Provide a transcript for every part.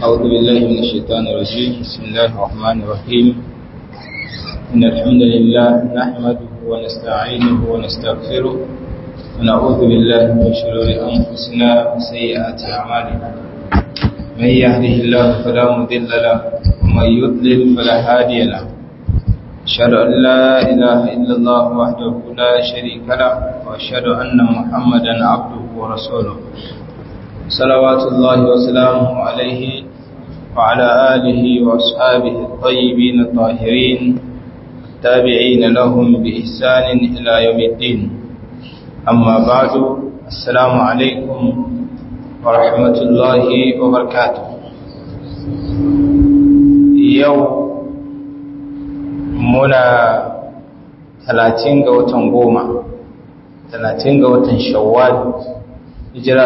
أعوذ بالله من الشيطان الرجيم بسم الله الرحمن الرحيم إن الحمد لله نحمده ونستعينه ونستغفره ونعوذ بالله من شرور أنفسنا وسيئات أعمالنا من يهده الله فلا مضل له ومن يضلل فلا هادي له أشهد أن لا إله إلا الله وحده لا شريك له وأشهد أن محمدا عبده ورسوله صلوات الله وسلامه عليه وعلى آله وأصحابه الطيبين الطاهرين التابعين لهم بإحسان إلى يوم الدين أما بعد السلام عليكم ورحمة الله وبركاته يوم muna talatin ga watan goma talatin ga watan shawwal hijira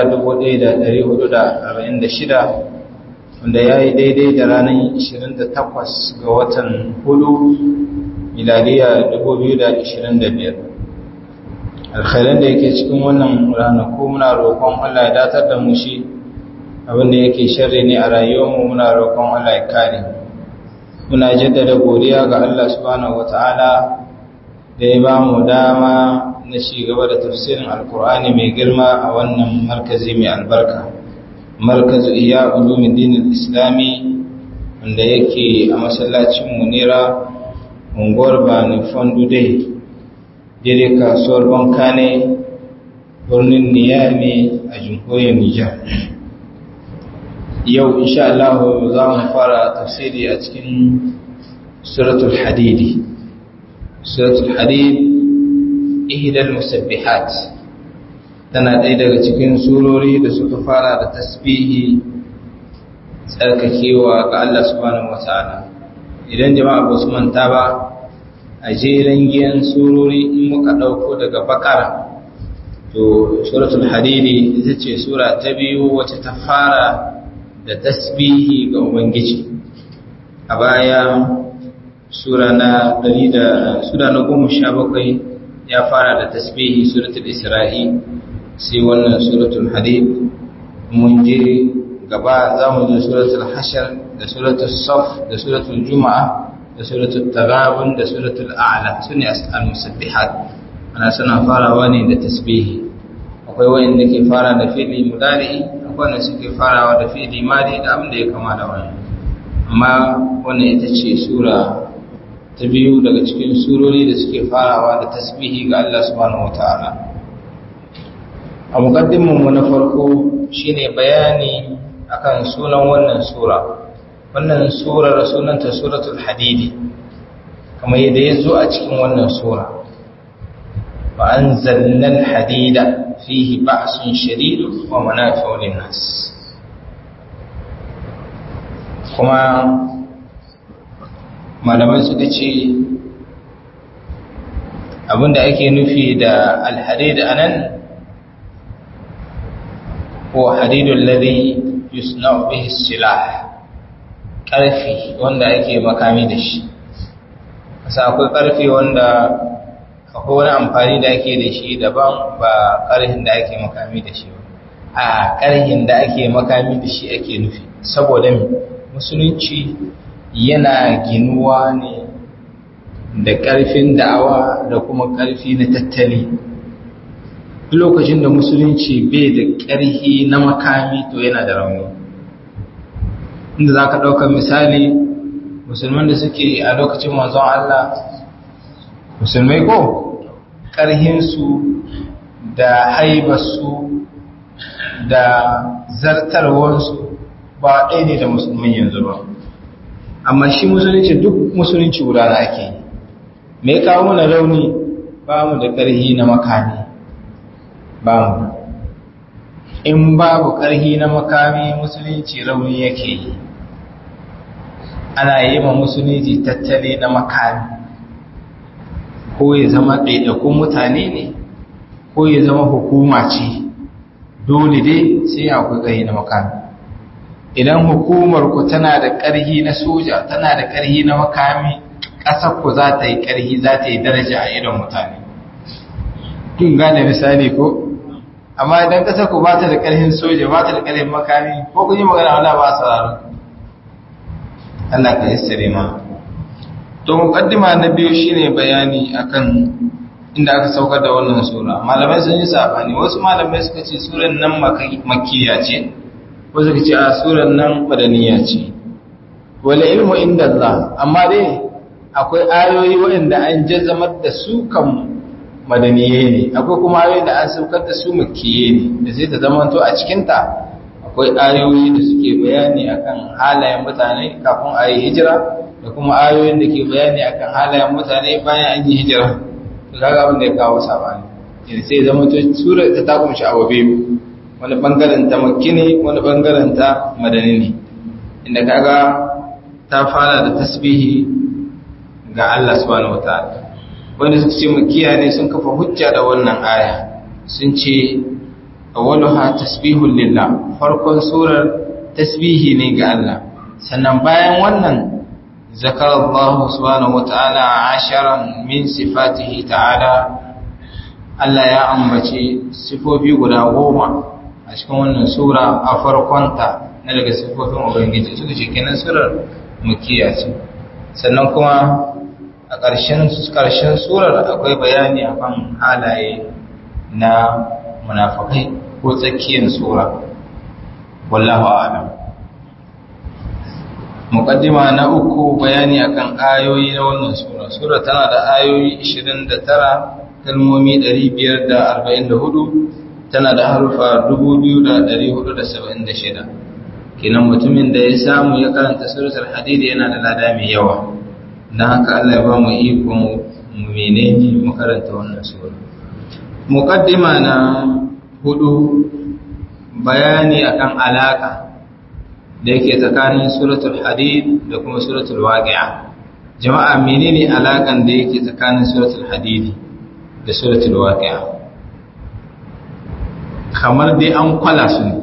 1446 wanda ya yi daidai da ranar 28 ga watan hudu miladiya 2025 alkhairan da yake cikin wannan ranaku muna roƙon Allah ya datar da mu shi abinda yake sharri ne a rayuwarmu muna roƙon Allah ya kare muna jaddada godiya ga Allah subhanahu wata'ala da ya ba mu dama na ci gaba da tafsirin alkur'ani mai girma a wannan markazi mai albarka markazu iya ulumuddin islami wanda yake a masallacin munira unguwar bani fondu dai daidai kasuwar banka ne birnin niyami a jamhuriyar nijar yau insha Allah za mu fara tafsiri a cikin suratul hadidi suratul hadid ihdal musabbihat tana ɗaya daga cikin surori da suka fara da tasbihi tsarkakewa ga Allah subhanahu wata'ala idan jama'a ba su manta ba a jeren giyan surori in muka ɗauko daga bakara to suratul hadidi ita ce sura ta biyu wacce ta fara da tasbihi ga Ubangiji a baya sura na sura na goma sha bakwai ya fara da tasbihi suratul isra'i sai wannan suratul hadid mun je gaba za mu je suratul hashar da suratul saf da suratul juma'a da suratul tagabun da suratul a'la su ne al-musabbihat ana suna farawa ne da tasbihi akwai wayanda ke fara da fi'li mudari'i wanda suke farawa da fi'li madi da abin da ya kama da wannan amma wannan ita ce sura ta biyu daga cikin surori da suke farawa da tasbihi ga Allah subhanahu wataala a muqaddimin mu na farko shine bayani akan sunan wannan sura wannan surar sunanta suratul hadidi kamar yadda ya zo a cikin wannan sura wa anzalna al-hadida fihi ba'sun shadid wa manafi'u lin-nas kuma malamai suka ce abinda ake nufi da al-hadid anan huwa hadidul ladhi yusna'u bihi silah karfi wanda ake makami da shi kasa akwai karfi wanda akwai wani amfani da ake da shi daban ba ƙarhin da ake makami da shi ba a ƙarhin da ake makami da shi ake nufi saboda musulunci yana ginuwa ne da ƙarfin da'awa da kuma ƙarfi na tattali lokacin da musulunci bai da ƙarhi na makami to yana da rauni inda za ka ɗaukar misali musulman da suke a lokacin manzon Allah musulmai ko ƙarhinsu da haibarsu da zartarwarsu ba ɗaya ne da musulman yanzu ba amma shi musulunci duk musulunci wurare ake yi mai kawo mana rauni ba mu da ƙarhi na makami ba mu in babu ƙarhi na makami musulunci rauni yake yi ana yi ma musulunci tattali na makami ko ya zama ɗaiɗakun mutane ne ko ya zama hukuma ce dole dai sai akwai ƙarhi na makami idan hukumar ku tana da ƙarhi na soja tana da ƙarhi na makami ƙasar ku za ta yi ƙarhi za ta yi daraja a idon mutane kin gane misali ko amma idan ƙasar ku ba ta da ƙarhin soja ba ta da ƙarhin makami ko kun yi magana wala ba sauraro Allah ka yassare ma to muqaddima na biyu shine bayani akan inda aka saukar da wannan sura malamai sun yi sabani wasu malamai suka ce suran nan makkiya ce wasu suka ce a suran nan madaniya ce wala ilmu inda Allah amma dai akwai ayoyi waɗanda an jazamar da su kan madaniye ne akwai kuma ayoyi da an saukar da su makkiye ne da sai ta zamanto a cikinta akwai ayoyi da suke bayani akan halayen mutane kafin a yi hijira da kuma ayoyin da ke bayani akan halayen mutane bayan an yi hijira to kaga abin da ya kawo sabani yanzu sai zama to sura ta ta kunshi abu biyu wani bangaren ta makki ne wani bangaren ta madani ne inda kaga ta fara da tasbihi ga Allah subhanahu wataala wanda suka ce makiya ne sun kafa hujja da wannan aya sun ce awwaluha tasbihun lillah farkon surar tasbihi ne ga Allah sannan bayan wannan zakar Allah subhanahu wataala asharan min sifatihi ta'ala Allah ya ambace sifofi guda goma a cikin wannan sura a farkonta na daga sifofin ubangiji suka ce kenan surar makiya ce sannan kuma a ƙarshen surar akwai bayani akan halaye na munafakai ko tsakiyar sura wallahu a'lam muqaddima na uku bayani akan ayoyi na wannan sura sura tana da ayoyi 29 kalmomi 544 tana da harufa 2476 kenan mutumin da ya samu ya karanta suratul hadid yana da lada mai yawa dan haka Allah ya ba mu iko mu menene mu karanta wannan sura muqaddima na hudu bayani akan alaka da yake tsakanin suratul hadid da kuma suratul waqi'a jama'a menene alakan da yake tsakanin suratul hadid da suratul waqi'a kamar dai an kwala su ne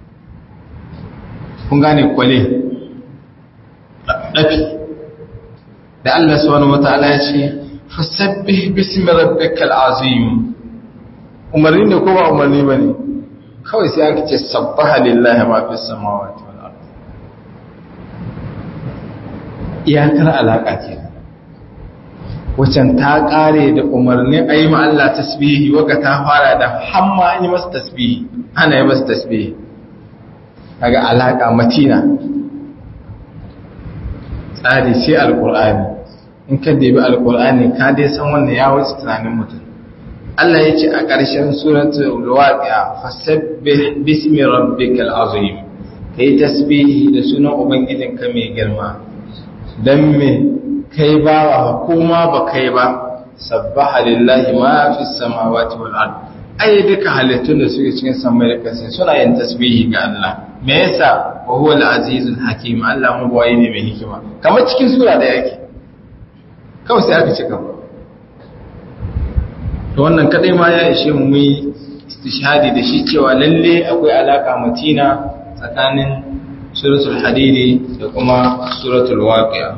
kun gane kwale dafi da Allah subhanahu wataala ya ce fasabbih bismi rabbikal azim umarni ne ko ba umarni bane kawai sai aka ce sabbaha lillahi ma fis samawati wal ard iyakar alaka ce wacan ta kare da umarni ayi ma Allah tasbihi waka ta fara da hamma an yi masa tasbihi ana yi masa tasbihi kaga alaka matina tsari sai alqur'ani in ka debi alqur'ani ka dai san wannan ya wuce tunanin mutum Allah ya ce a ƙarshen suratul waqi'a fasabbih bismi rabbikal azim kai tasbihi da sunan ubangijinka mai girma dan me kai ba hukuma ba kai ba sabbaha lillahi ma fis samawati wal ard ai duka halittun da suke cikin samai da ƙasa suna yin tasbihi ga Allah me yasa wa huwa al-azizul hakim Allah mu bayi ne mai hikima kamar cikin sura da yake kawai sai aka cika to wannan kadai ma ya ishe mu yi istishhadi da shi cewa lalle akwai alaka matina tsakanin suratul hadidi da kuma suratul waqi'a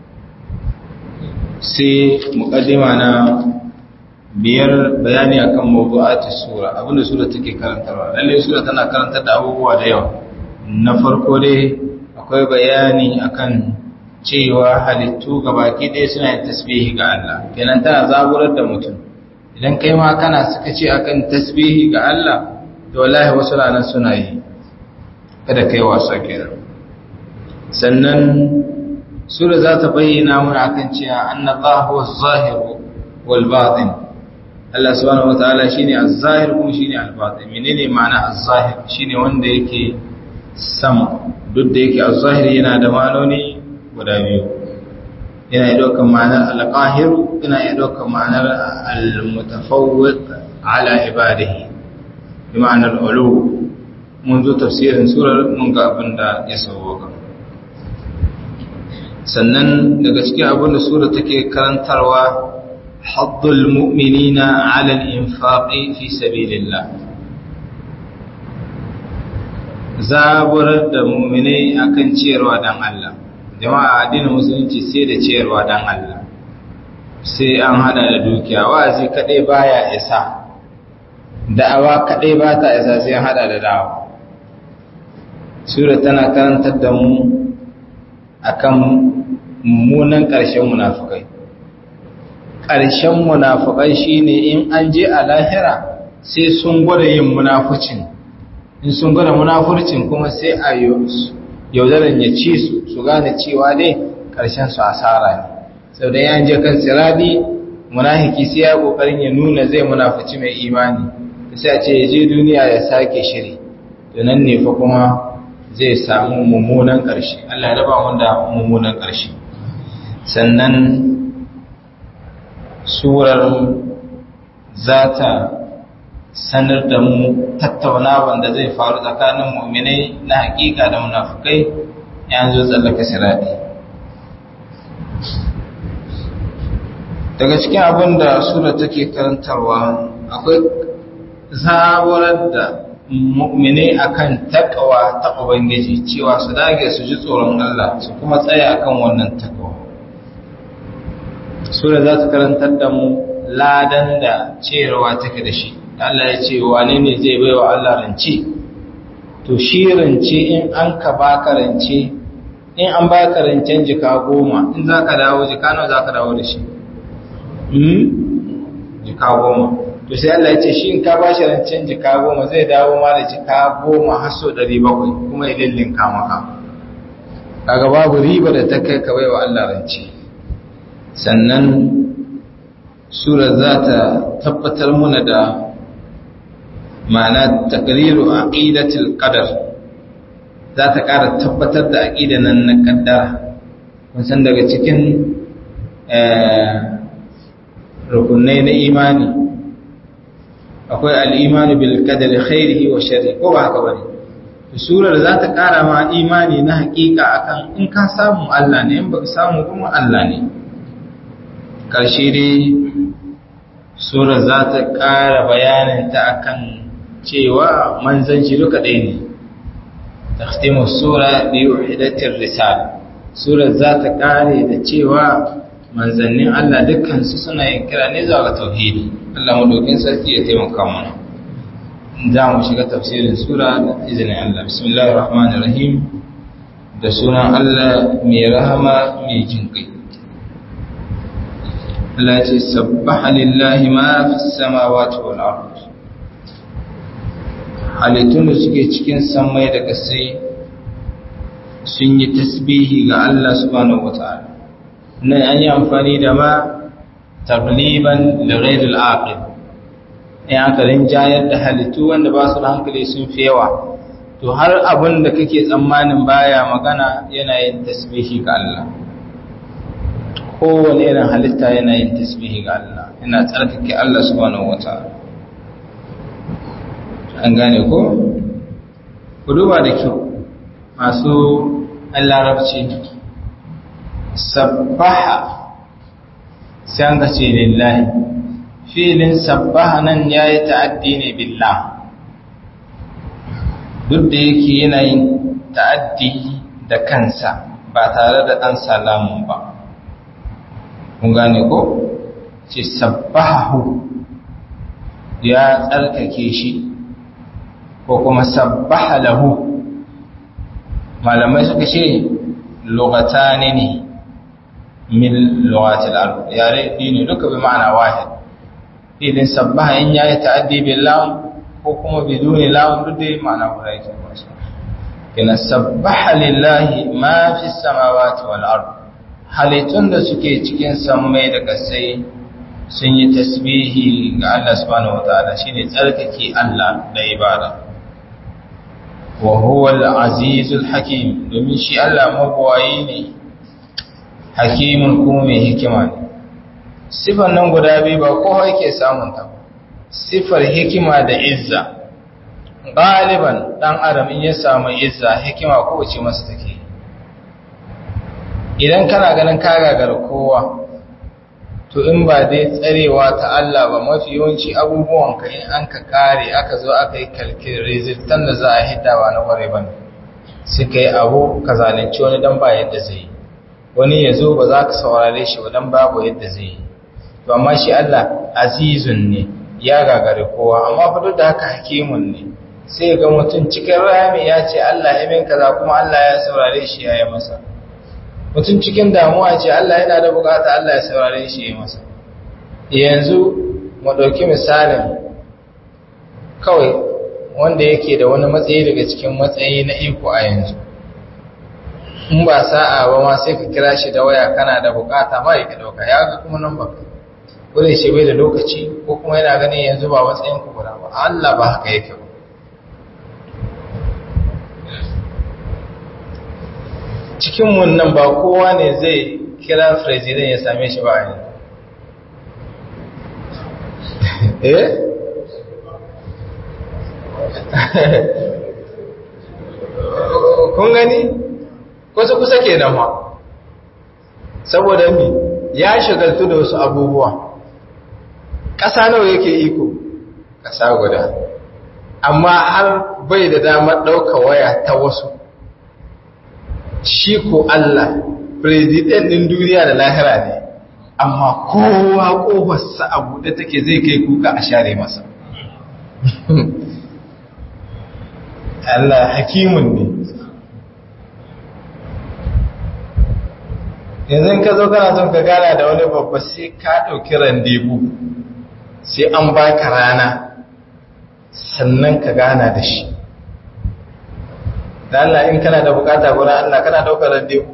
sai muqaddima na biyar bayani akan mawdu'atis sura abinda sura take karantarwa lalle sura tana karantar da abubuwa da yawa na farko dai akwai bayani akan cewa halittu gabaki ɗaya suna yin tasbihi ga Allah kenan tana zaburar da mutum idan kai ma kana suka ce akan tasbihi ga Allah to wallahi wasu ranar suna yi kada kai wasa kenan sannan sura za ta bayyana mana akan cewa annallahu az-zahir wal batin Allah subhanahu wataala shine az-zahir kuma shine al-batin menene ma'ana az-zahir shine wanda yake sama duk da yake az-zahir yana da ma'anoni guda biyu yana iya ɗaukar ma'anar al-qahir yana iya ɗaukar ma'anar al-mutafawwiq ala ibadihi bi ma'anar ulu mun zo tafsirin surar mun ga abin da ya sauwaka sannan daga cikin abin da sura take karantarwa haddul mu'minina ala al-infaqi fi sabilillah zaburar da mu'minai akan ciyarwa dan Allah jama'a addinin musulunci sai da ciyarwa dan Allah sai an hada da dukiya wa'azi kadai baya isa da'awa kadai ba ta isa sai an hada da da'awa sura tana karantar da mu akan mummunan ƙarshen munafukai ƙarshen munafukai shine in an je a lahira sai sun gwada yin munafucin in sun gwada munafurcin kuma sai a yaudaran ya ci su su gane cewa dai ƙarshen su asara ne sau da yan je kan siradi munafiki sai ya ƙoƙarin ya nuna zai munafuci mai imani sai a ce ya je duniya ya sake shiri to nan ne fa kuma zai samu mummunan ƙarshe Allah ya raba mu da mummunan ƙarshe sannan surar za ta sanar da mu tattaunawan da zai faru tsakanin mu'minai na hakika da munafukai yanzu tsallaka sirati daga cikin abin da sura take karantarwa akwai zaburar da mu'minai akan takawa ta ubangiji cewa su dage su ji tsoron Allah su kuma tsaya akan wannan takawa sura za ta karantar da mu ladan da cerewa take da shi Allah ya ce wane ne zai bai wa Allah rance to shi rance in an ka baka rance in an baka rancen jika goma in za ka dawo jika nawa za ka dawo da shi jika goma to sai Allah ya ce shi in ka ba shi rancen jika goma zai dawo ma da jika goma har so ɗari bakwai kuma ya lillinka maka kaga babu riba da ta kai ka bai wa Allah rance sannan sura za ta tabbatar muna da ma'ana takriru aqidatul qadar za ta ƙara tabbatar da aqida nan na kaddara kun san daga cikin rukunai na imani akwai al-imanu bil qadari khairihi wa sharri ko ba haka bane surar za ta ƙara ma imani na hakika akan in ka samu Allah ne in baka samu kuma Allah ne karshe dai surar za ta ƙara bayanin ta akan cewa manzanci duka ɗaya ne takhtimu sura bi wahidatir risala surar za ta ƙare da cewa manzannin Allah dukkan su suna yin kira ne zuwa ga tauhidi Allah madaukin sarki ya taimaka mana za mu shiga tafsirin sura da izinin Allah bismillahir rahmanir rahim da sunan Allah mai rahama mai jinkai Allah ce sabbaha lillahi ma fi samawati wal ard halittun da suke cikin samai da kasai sun yi tasbihi ga Allah subhanahu wataala nan an yi amfani da ma tagliban li ghayril aqil in aka rinjayar da halittu wanda ba su da hankali sun fi yawa to har abin da kake tsammanin baya magana yana yin tasbihi ga Allah kowane irin halitta yana yin tasbihi ga Allah yana tsarkake Allah subhanahu wataala an gane ko ku duba da kyau masu larabci sabbaha sai an ce lillahi filin sabbaha nan ya yi ta'addi ne billah duk da yake yana yin ta'addi da kansa ba tare da ɗan salamun ba kun gane ko ce sabbahu ya tsarkake shi ko kuma sabbaha lahu malamai suka ce lugatani ne min lugatil arab yare ne duka bi ma'ana wahid idin sabbaha in yayi ta'addi bil lam ko kuma biduni lam duk da ma'ana guda yake ba shi kina sabbaha lillahi ma fi samawati wal ard halittun da suke cikin sammai da kasai sun yi tasbihi ga Allah subhanahu wataala shine tsarkake Allah da ibada wa huwa al-azizul hakim domin shi Allah mabuwayi ne hakimin kuma mai hikima ne sifar nan guda biyu ba kowa yake samun ta sifar hikima da izza galiban dan adam in ya samu izza hikima kowace masa take idan kana ganin ka gagar kowa to in ba dai tsarewa ta Allah ba mafi yawanci abubuwan ka in an ka kare aka zo aka yi kalkin resultan da za a hitawa na kware ba sai ka yi abu ka zalunci wani dan ba yadda zai yi wani ya zo ba za ka saurare shi ba dan babu yadda zai yi to amma shi Allah azizun ne ya gagare kowa amma fa duk da haka hakimun ne sai ga mutum cikin rami ya ce Allah ya min kaza kuma Allah ya saurare shi ya yi masa mutum cikin damuwa ce Allah yana da bukata Allah ya saurare shi ya masa yanzu mu ɗauki misalin kawai wanda yake da wani matsayi daga cikin matsayi na iko a yanzu in ba sa'a ba ma sai ka kira shi da waya kana da bukata ba ya ɗauka ya ga kuma nan baka wurin shi bai da lokaci ko kuma yana ganin yanzu ba matsayin ku guda ba Allah ba haka yake ba cikin mun nan ba kowa ne zai kira president ya same shi ba yanzu eh kun gani kusa kusa ke nan ma saboda mi ya shagaltu da wasu abubuwa ƙasa nawa yake iko ƙasa guda amma har bai da damar ɗauka waya ta wasu shi ko Allah president ɗin duniya da lahira ne amma kowa ƙofarsa a buɗe take zai kai kuka a share masa Allah hakimun ne yanzu ka zo kana son ka gana da wani babba sai ka ɗauki randebu sai an baka rana sannan ka gana da shi da Allah in kana da bukata gurin Allah kana ɗaukar randebu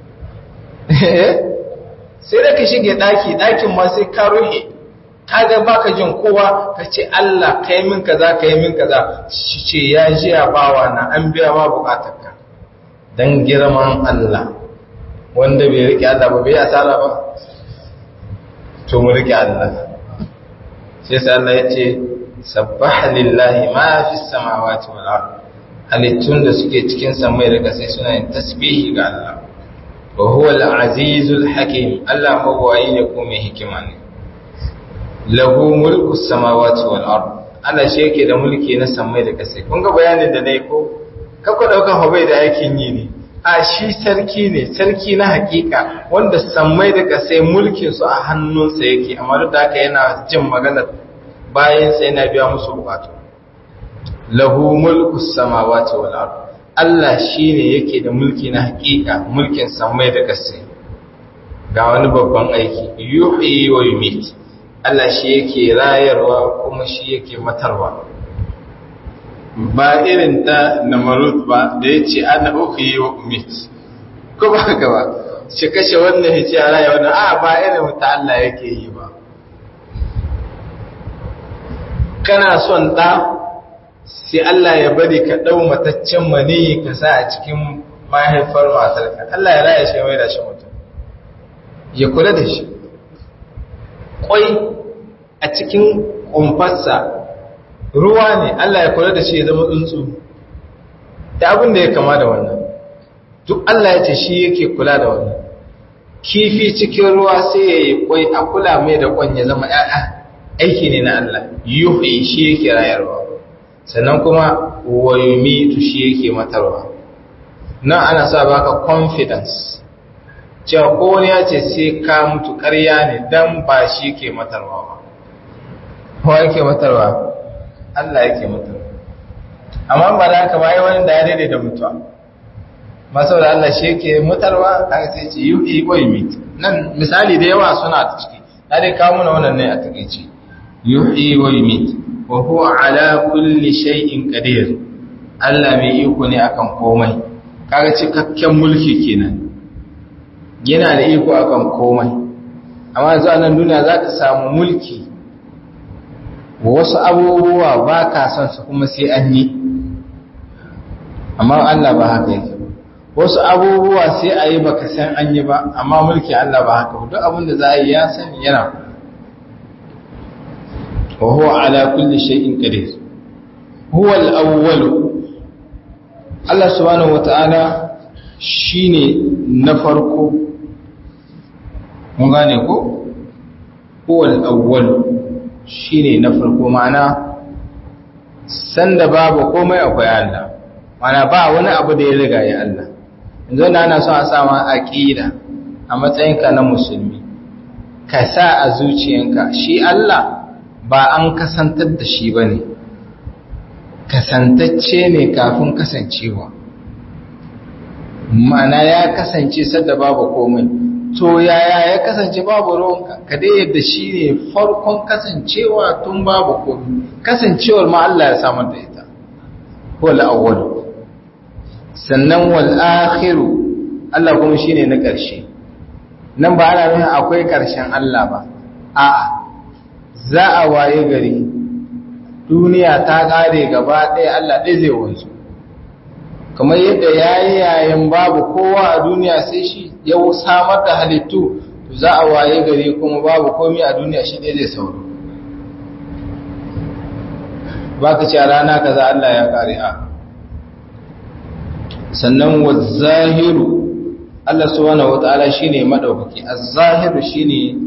sai da ka shige ɗaki ɗakin ma sai ka ruhe kaga baka jin kowa ka ce Allah kai min kaza kai min kaza shi ce ya ji a bawa na an biya ma bukatarka dan girman Allah wanda bai rike Allah ba bai asara ba to mu rike Allah sai sai Allah ya ce sabbaha lillahi ma fi samawati wal ard halittun da suke cikin samai da kasai suna yin tasbihi ga Allah wa huwa al-azizul hakim Allah mawwayi ne ko mai hikima ne lahu mulku samawati wal ard Allah shi yake da mulki na samai da kasai kun ga bayanin da nayi ko kako dauka hobai da aikin yi ne a shi sarki ne sarki na hakika wanda samai da kasai mulkin su a hannunsa yake amma duk da haka yana jin maganar bayan sai yana biya musu bukatu lahu mulku samawati wal ard Allah shine yake da mulki na hakika mulkin samai da kasai ga wani babban aiki yuhyi wa yumit Allah shi yake rayarwa kuma shi yake matarwa ba irin ta namarut ba da ya ce ana uku yi wa umit ko ba haka ba shi kashe wannan ya ce raya wannan a ba irin ta Allah yake yi ba kana son ɗa sai Allah ya bari ka ɗau mataccen mani ka sa a cikin mahaifar matarka Allah ya raya shi mai da shi mutum ya kula da shi kwai a cikin kumfarsa ruwa ne Allah ya kula da shi ya zama tsuntsu da abin da ya kama da wannan duk Allah ya ce shi yake kula da wannan kifi cikin ruwa sai ya yi kwai a kula mai da kwan ya zama ‘ya'ya aiki ne na Allah yuhi shi yake rayarwa sannan kuma wayumitu shi yake matarwa nan ana sa baka confidence cewa ko wani ya ce sai ka mutu ƙarya ne dan ba shi ke matarwa ba kowa yake matarwa Allah yake matarwa amma ba da haka ba yi wani da ya daidai da mutuwa masu da Allah shi yake matarwa aka sai ce yi ko yi mit nan misali da yawa suna ta ciki na dai kawo mana wannan ne a takaici yuhi wa yumit wa huwa ala kulli shay'in qadir Allah mai iko ne akan komai kaga cikakken mulki kenan yana da iko akan komai amma yanzu a nan duniya za ka samu mulki wasu abubuwa ba ka son su kuma sai an yi amma Allah ba haka yake wasu abubuwa sai a yi baka san an yi ba amma mulki Allah ba haka duk abin da za a yi ya sani yana wa huwa ala kulli shay'in qadir huwa al-awwal Allah subhanahu wata'ala shine na farko mun gane ko huwa al-awwal shine na farko ma'ana sanda babu komai akwai Allah mana ba wani abu da ya riga ya Allah yanzu na ana so a sa ma aqida a matsayinka na musulmi ka sa a zuciyanka shi Allah ba an kasantar da shi bane kasantacce ne kafin kasancewa ma'ana ya kasance sadda babu komai to yaya ya kasance babu ruwanka ka dai yadda shi ne farkon kasancewa tun babu komai kasancewar ma Allah ya samar da ita wal awwal sannan wal akhiru Allah kuma shine na ƙarshe nan ba ana nuna akwai ƙarshen Allah ba a'a za a waye gari duniya ta ƙare gaba ɗaya Allah ɗaya zai wanzu kamar yadda yayi yayin babu kowa a duniya sai shi ya samar da halittu za a waye gari kuma babu komai a duniya shi ɗaya zai sauro ba ka ce a rana kaza Allah ya ƙare a sannan wa zahiru Allah subhanahu wata'ala shine madaukaki az-zahiru shine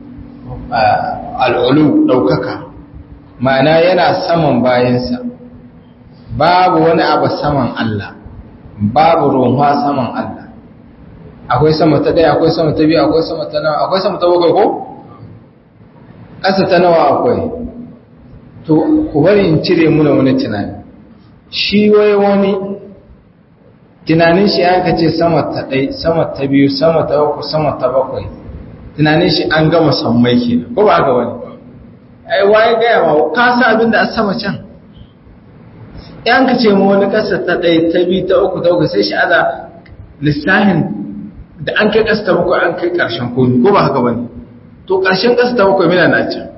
al-ulu daukaka ma'ana yana saman bayansa babu wani abu saman Allah babu ruwa saman Allah akwai sama ta daya akwai sama ta biyu akwai sama ta nawa akwai sama ta bakwai ko ƙasa ta nawa akwai to ku bari in cire muna wani tunani shi wai wani tunanin shi aka ce sama ta ɗai sama ta biyu sama ta uku sama ta bakwai tunanin shi an gama sammai ke ko ba haka wani ai waye gaya ma ka sa abin da a sama can yan ka ce mu wani ƙasa ta ɗai ta biyu ta uku ta uku sai shi aza lissahin da an kai ƙasa ta bakwai an kai ƙarshen komi ko ba haka wani to ƙarshen ƙasa ta bakwai mina na can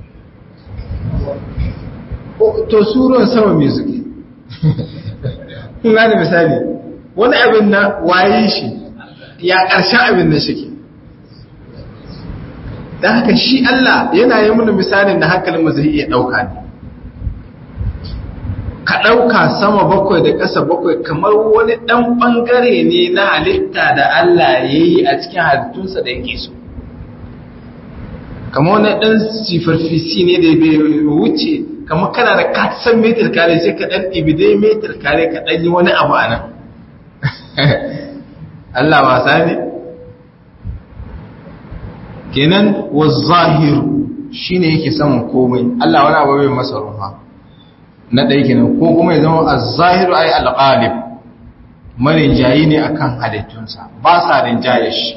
to suron sama mai zuke kun gane misali wani abin na waye shi ya ƙarshen abin na shi da haka shi Allah yana yi mana misalin da hankalin mu zai iya ɗauka ne ka ɗauka sama bakwai da ƙasa bakwai kamar wani ɗan ɓangare ne na halitta da Allah ya yi a cikin halittunsa da yake so kamar wani ɗan sifarfisi ne da bai wuce kamar kana da katsan metar kare sai ka ɗan ɗibidai metar kare ka ɗan yi wani abu a nan Allah wasa ne kenan wa zahiru shine yake saman komai Allah wani abu bai masa ruha na ɗaya kenan ko kuma ya zama az-zahiru ay al-ghalib marinjayi ne akan halittunsa ba sa rinjaye shi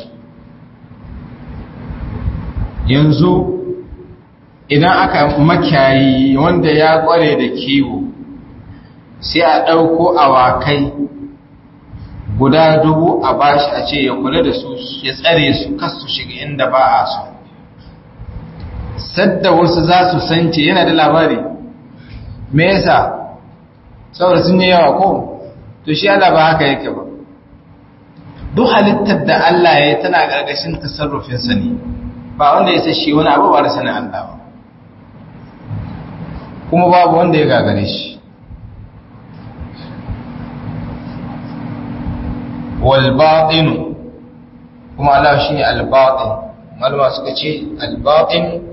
yanzu idan aka makiyayi wanda ya kware da kiwo sai a ɗauko awakai guda dubu a bashi a ce ya kula da su ya tsare su kasu shiga inda ba a so sadda wasu za su sance yana da labari me yasa saboda sun yi yawa ko to shi Allah ba haka yake ba duk halittar da Allah ya yi tana gargashin tasarrufinsa ne ba wanda ya sa shi wani abu ba da sanin Allah ba kuma babu wanda ya gagare shi walbaɗinu kuma Allah shi ne albaɗin malama suka ce albaɗin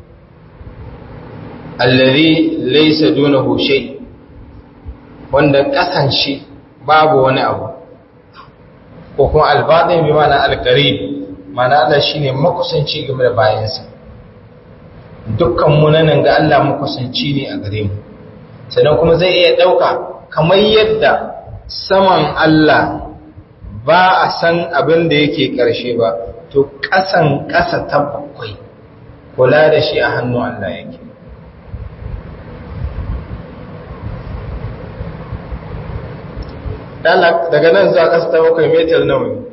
allari laisa duna hushe wanda ƙasan shi babu wani abu ko kuma albaɗin bi mana alƙarib mana Allah shi ne makusanci game da bayansa dukkan munanan ga Allah makusanci ne a gare mu sannan kuma zai iya ɗauka kamar yadda saman Allah ba a san abin da yake ƙarshe ba to ƙasan ƙasa ta bakwai kula da shi a hannun Allah yake daga nan zuwa ƙasa ta bakwai metar nawa ne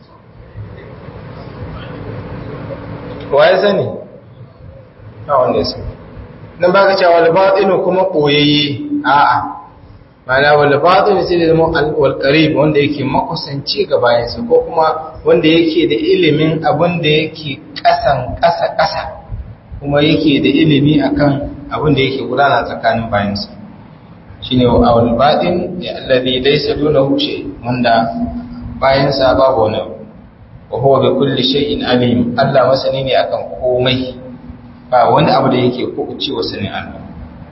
waye sani a wanda ya sani nan ba ka cewa walbaɗinu kuma ɓoyayye a'a mana walbaɗinu sai da zama walƙarib wanda yake makusanci ga bayansa ko kuma wanda yake da ilimin abin da yake ƙasan ƙasa ƙasa kuma yake da ilimi akan abin da yake gudana tsakanin bayansa shine walbaɗin ya alladhi laysa dunahu shay wanda bayansa babu wani wa huwa bi kulli shay'in alim Allah masani ne akan komai ba wani abu da yake kuɓuce wa sanin Allah.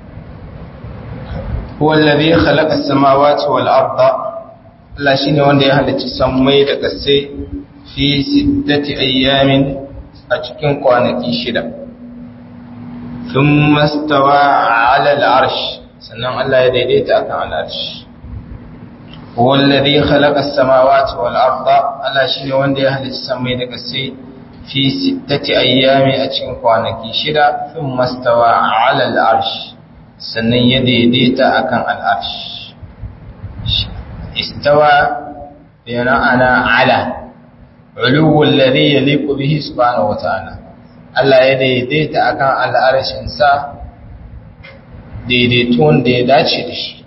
Huwa alladhi khalaqa as-samawati wal arda Allah shine wanda ya halicci sammai da ƙasai fi sittati ayyamin a cikin kwanaki shida. Thumma stawa 'ala al-'arsh sannan Allah ya daidaita akan al-'arsh. wallazi khalaqa as-samawati wal arda Allah shine wanda ya halicci samai da kasai fi sittati ayyami a cikin kwanaki shida fin mastawa ala al-arsh sannan ya daidaita akan al-arsh istawa yana ana ala uluwu alladhi yaliqu bihi subhanahu wa ta'ala Allah ya daidaita akan al-arshin sa daidaituwan da ya dace da shi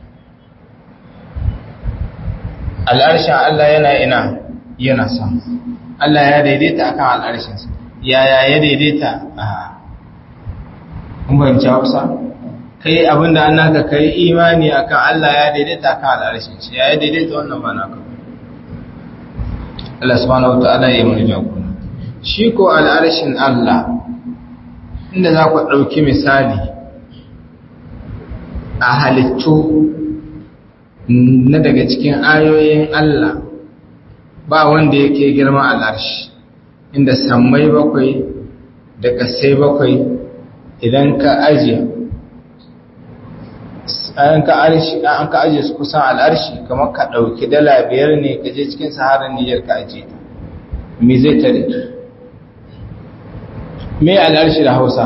al'arshin Allah yana ina yana sama Allah ya daidaita akan al'arshinsa yaya ya daidaita a kun bayanci hausa kai abinda an naka kai imani akan Allah ya daidaita akan al'arshinsa ya ya daidaita wannan ba naka Allah subhanahu wata'ala ya yi mani jagora shi ko al'arshin Allah inda za ku ɗauki misali a halittu na daga cikin ayoyin Allah ba wanda yake girma al'arshi inda sammai bakwai da kasai bakwai idan ka ajiye an ka an ka ajiye su kusan al'arshi kamar ka ɗauki dala biyar ne ka je cikin saharar niyyar ka ajiye ta me zai tare me al'arshi da hausa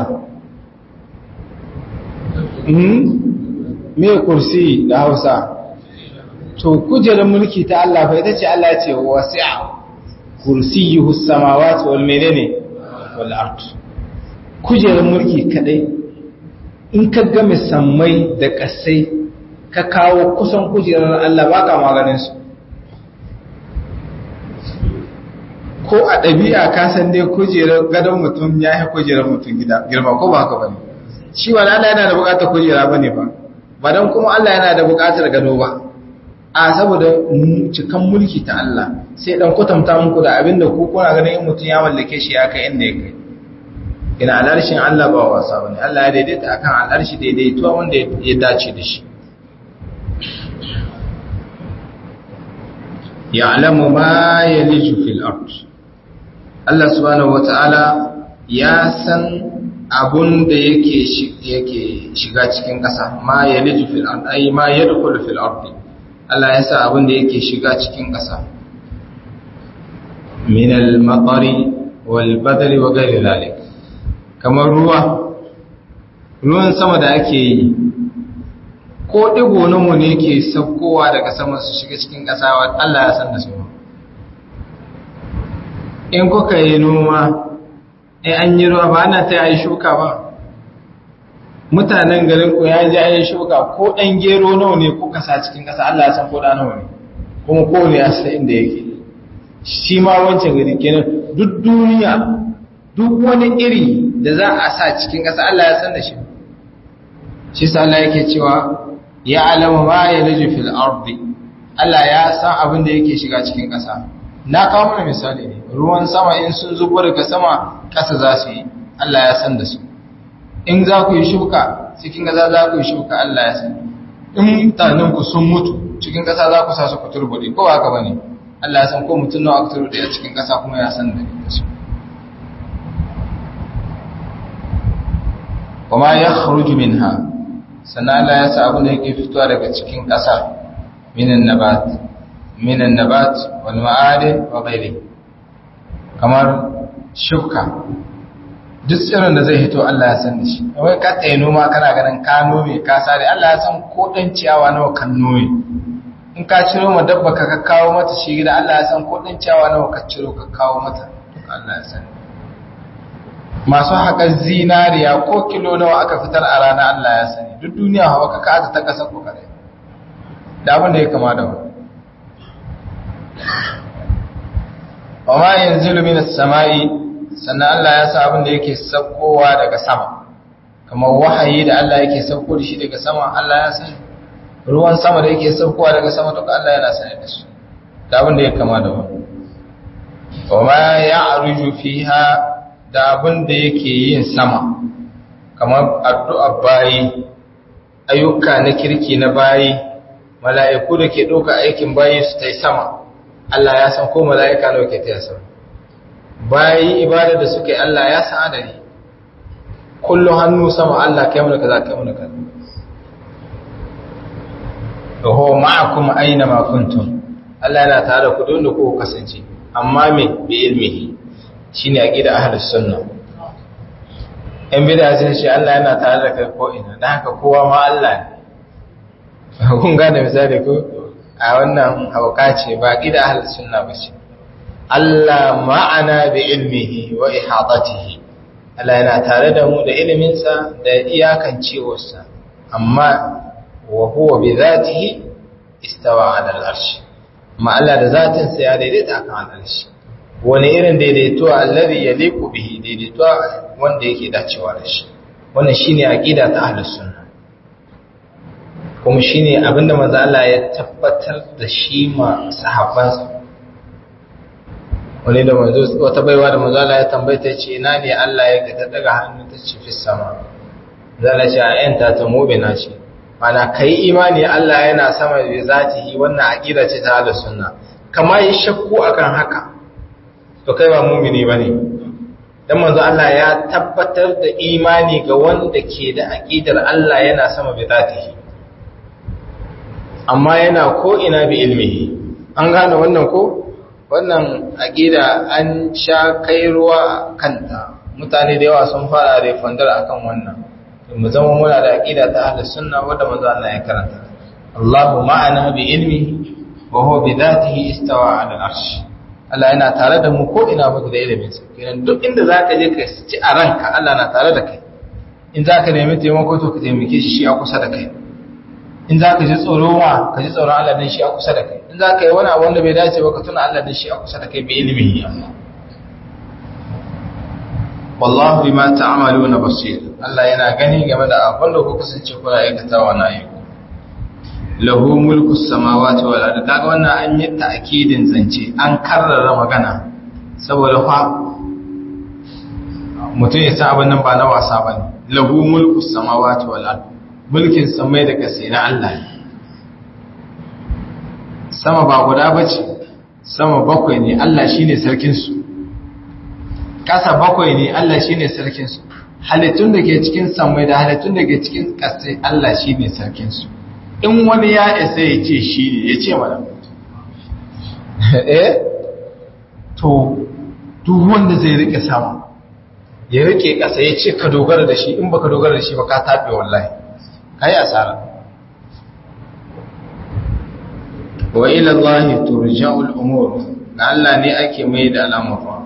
me kursi da hausa to kujerar mulki ta Allah fa ita ce Allah ce wasi'a kursiyuhu samawati wal menene wal ard kujerar mulki kadai in ka ga sammai da kasai ka kawo kusan kujerar Allah baka maganin su ko a ɗabi'a ka san dai kujerar gadon mutum ya yi kujerar mutum gida girma ko ba haka bane shi wani Allah yana da buƙatar kujera bane ba ba don kuma Allah yana da buƙatar gado ba a saboda cikan mulki ta Allah sai dan kwatanta muku da abinda ku kuna ganin in mutum ya mallake shi ya kai inda ya kai ina alarshin Allah ba wasa bane Allah ya daidaita akan alarshi daidaituwa wanda ya dace da shi ya'lamu ma yaliju fil ard Allah subhanahu wata'ala ya san abun da yake yake shiga cikin ƙasa ma yaliju fil ard ay ma yadkhulu fil ard Allah ya sa abin da yake shiga cikin ƙasa min al-matari wal badri wa ghairi zalik kamar ruwa ruwan sama da ake yi ko digo namu ne ke saukowa daga sama su shiga cikin ƙasa Allah ya san da su in kuka yi noma in an yi ruwa ba ana ta yi shuka ba mutanen garin ku ya ji ayin shuka ko ɗan gero nawa ne kuka sa cikin ƙasa Allah ya san ko ɗa nawa ne kuma ko ne ya san inda yake shi ma wancan gari kenan duk duniya duk wani iri da za a sa cikin ƙasa Allah ya san da shi shi sa Allah yake cewa ya alama ma ya laju fil ardi Allah ya san abin da yake shiga cikin ƙasa na kawo mana misali ne ruwan sama in sun zubo daga sama ƙasa za su yi Allah ya san da su in za ku yi shuka cikin ƙasa za ku yi shuka Allah ya san in mutanen ku sun mutu cikin ƙasa za ku sa su ku turbuɗe ko haka bane Allah ya san ko mutum nawa aka turbuɗe a cikin ƙasa kuma ya san da su kuma ya kharuju minha sannan Allah ya sa abin da yake fitowa daga cikin ƙasa minan nabat minan nabat wal ma'adin wa ghairi kamar shuka duk tsirin da zai hito Allah ya san da shi wai ka tsaye noma kana ganin ka nome ka sare Allah ya san ko dan ciyawa nawa kan nome in ka ciro ma dabba ka kawo mata shi gida Allah ya san ko dan ciyawa nawa ka ciro ka kawo mata Allah ya san masu haƙar zinariya ko kilo nawa aka fitar a rana Allah ya sani duk duniya hawa ka ka ta kasa ko kare da abin da ya kama da wani wa ma yanzilu minas sama'i sannan Allah ya sa abin da yake saukowa daga sama kamar wahayi da Allah yake sauko da shi daga sama Allah ya sani ruwan sama da yake saukowa daga sama duka Allah yana sani da su da abin da ya kama da wani wa ma ya'ruju fiha da abin da yake yin sama kamar addu'a bayi ayyuka na kirki na bayi mala'iku da ke ɗauka aikin bayi su ta yi sama Allah ya san ko mala'ika nawa ke ta sama bayi ibada da suka yi Allah ya san adari kullum hannu sama Allah kai mana kaza kai mana kaza da huwa ma'akum aina ma kuntum Allah yana tare da ku don da ku kasance amma me bi ilmihi shine aqida ahlus sunna in bid'a sai shi Allah yana tare da kai ko ina dan haka kowa ma Allah ne kun gane misali ko a wannan hauka ce ba aqida ahlus sunna ba ce Allah ma'ana bi ilmihi wa ihadatihi Allah yana tare da mu da iliminsa da iyakan cewarsa amma wa huwa bi zatihi istawa ala al-arsh amma Allah da zatin sa ya daidaita akan al-arsh wani irin daidaito alladhi yaliqu bihi daidaito wanda yake dacewa da shi wannan shine aqida ta ahlus sunna kuma shine abinda manzo Allah ya tabbatar da shi ma sahabbansa wani da manzo wata baiwa da manzo Allah ya tambaye ta ce ina ne Allah ya ga ta daga hannu ta ce fi sama zalla ce a yanta ta mu'mina ce mana kai imani Allah yana sama da zatihi wannan aqida ce ta ahlus sunna kama yi shakku akan haka to kai ba mu'mini bane dan manzo Allah ya tabbatar da imani ga wanda ke da aqidar Allah yana sama da zatihi amma yana ko ina bi ilmihi an gane wannan ko wannan aƙida an sha kai ruwa kanta mutane da yawa sun fara refandar akan wannan mu zama muna da aƙida ta ahlus sunna wanda manzo Allah ya karanta Allahu ma'ana bi ilmi wa huwa bi dhatihi istawa 'ala al-arsh Allah yana tare da mu ko ina muke da ilimin sa kenan duk inda zaka je ka ci a ranka Allah na tare da kai in zaka nemi taimako to ka taimake shi shi a kusa da kai in za ka ji tsoro ma ka ji tsoron Allah din shi a kusa da kai in za ka yi wani abu wanda bai dace ba ka tuna Allah din shi a kusa da kai bi ilimi wallahu bima ta'maluna basir Allah yana gani game da abin da ku kasance kuna aikatawa na yi lahu mulku samawati wal ardi kaga wannan an yi ta'kidin zance an karrara magana saboda fa mutum ya san abin nan ba na wasa bane lahu mulku samawati wal ardi mulkin samai da kasai na Allah sama ba guda bace sama bakwai ne Allah shine sarkin su kasa bakwai ne Allah shine sarkin su halittun da ke cikin samai da halittun da ke cikin kasai Allah shine sarkin su in wani ya isa ya ce shi ne ya ce mana eh to duk wanda zai rike sama ya rike kasa ya ce ka dogara da shi in baka dogara da shi ba ka tabe wallahi kai asara wa ila Allah turja'u al-umur ga Allah ne ake mai da al'amura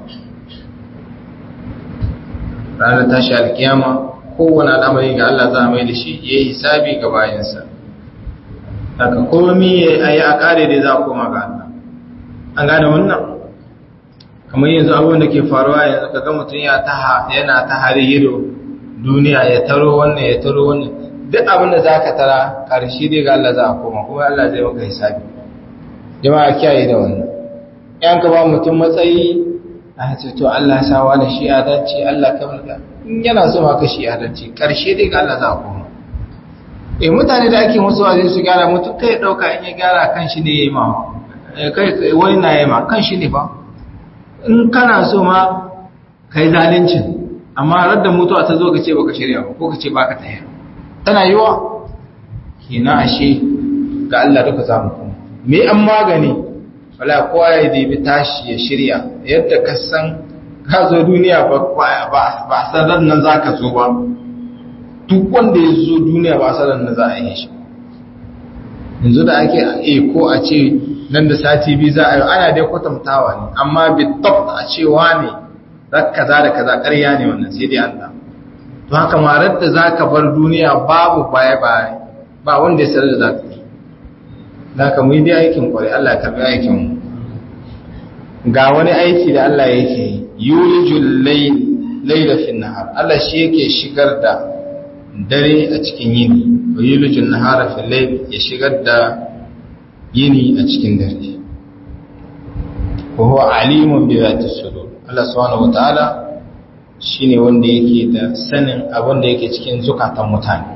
ranar tashi alkiyama kowane al'amari ga Allah za a mai da shi ya yi hisabi ga bayansa daga komi ya yi a kare da za a koma ga Allah an gane wannan kamar yanzu abin da ke faruwa yanzu kaga mutum yana ta hari hiro duniya ya taro wannan ya taro wannan duk abin da za ka tara ƙarshe dai ga Allah za a koma kuma Allah zai maka hisabi jama'a kiyaye da wannan yan ka ba mutum matsayi a ce to Allah ya sawa da shi adalci Allah ka mulka in yana so maka shi adalci ƙarshe dai ga Allah za a koma eh mutane da ake musu wajen su gyara mutum kai dauka in ya gyara kan shi ne yayi ma kai wani na yayi ma kan shi ne fa in kana so ma kai zalincin amma radda mutuwa ta zo ka ce baka shirya ba ko ka ce baka tayar tana yiwa kina ashe ga Allah duka zamu kuma me an magani wala kowa ya dibi tashi ya shirya yadda ka san ka zo duniya ba ba san ran nan zaka zo ba duk wanda ya zo duniya ba san ran nan za a yi shi yanzu da ake a ko a ce nan da sati biyu za a yi ana dai kwatantawa ne amma bitab a cewa ne kaza da kaza ƙarya ne wannan sai dai Allah to haka marar da za ka bar duniya babu baya-baya ba wanda ya sanar da za ka yi za ka mu yi dai aikin kwarai Allah ka bi aikinmu ga wani aiki da Allah yake yi yulijul laila fi nahar Allah shi yake shigar da dare a cikin yini wa yulijul nahara fi layl ya shigar da yini a cikin dare wa huwa alimun bi zati sudur Allah subhanahu wataala shine wanda yake da sanin abin da yake cikin zukatan mutane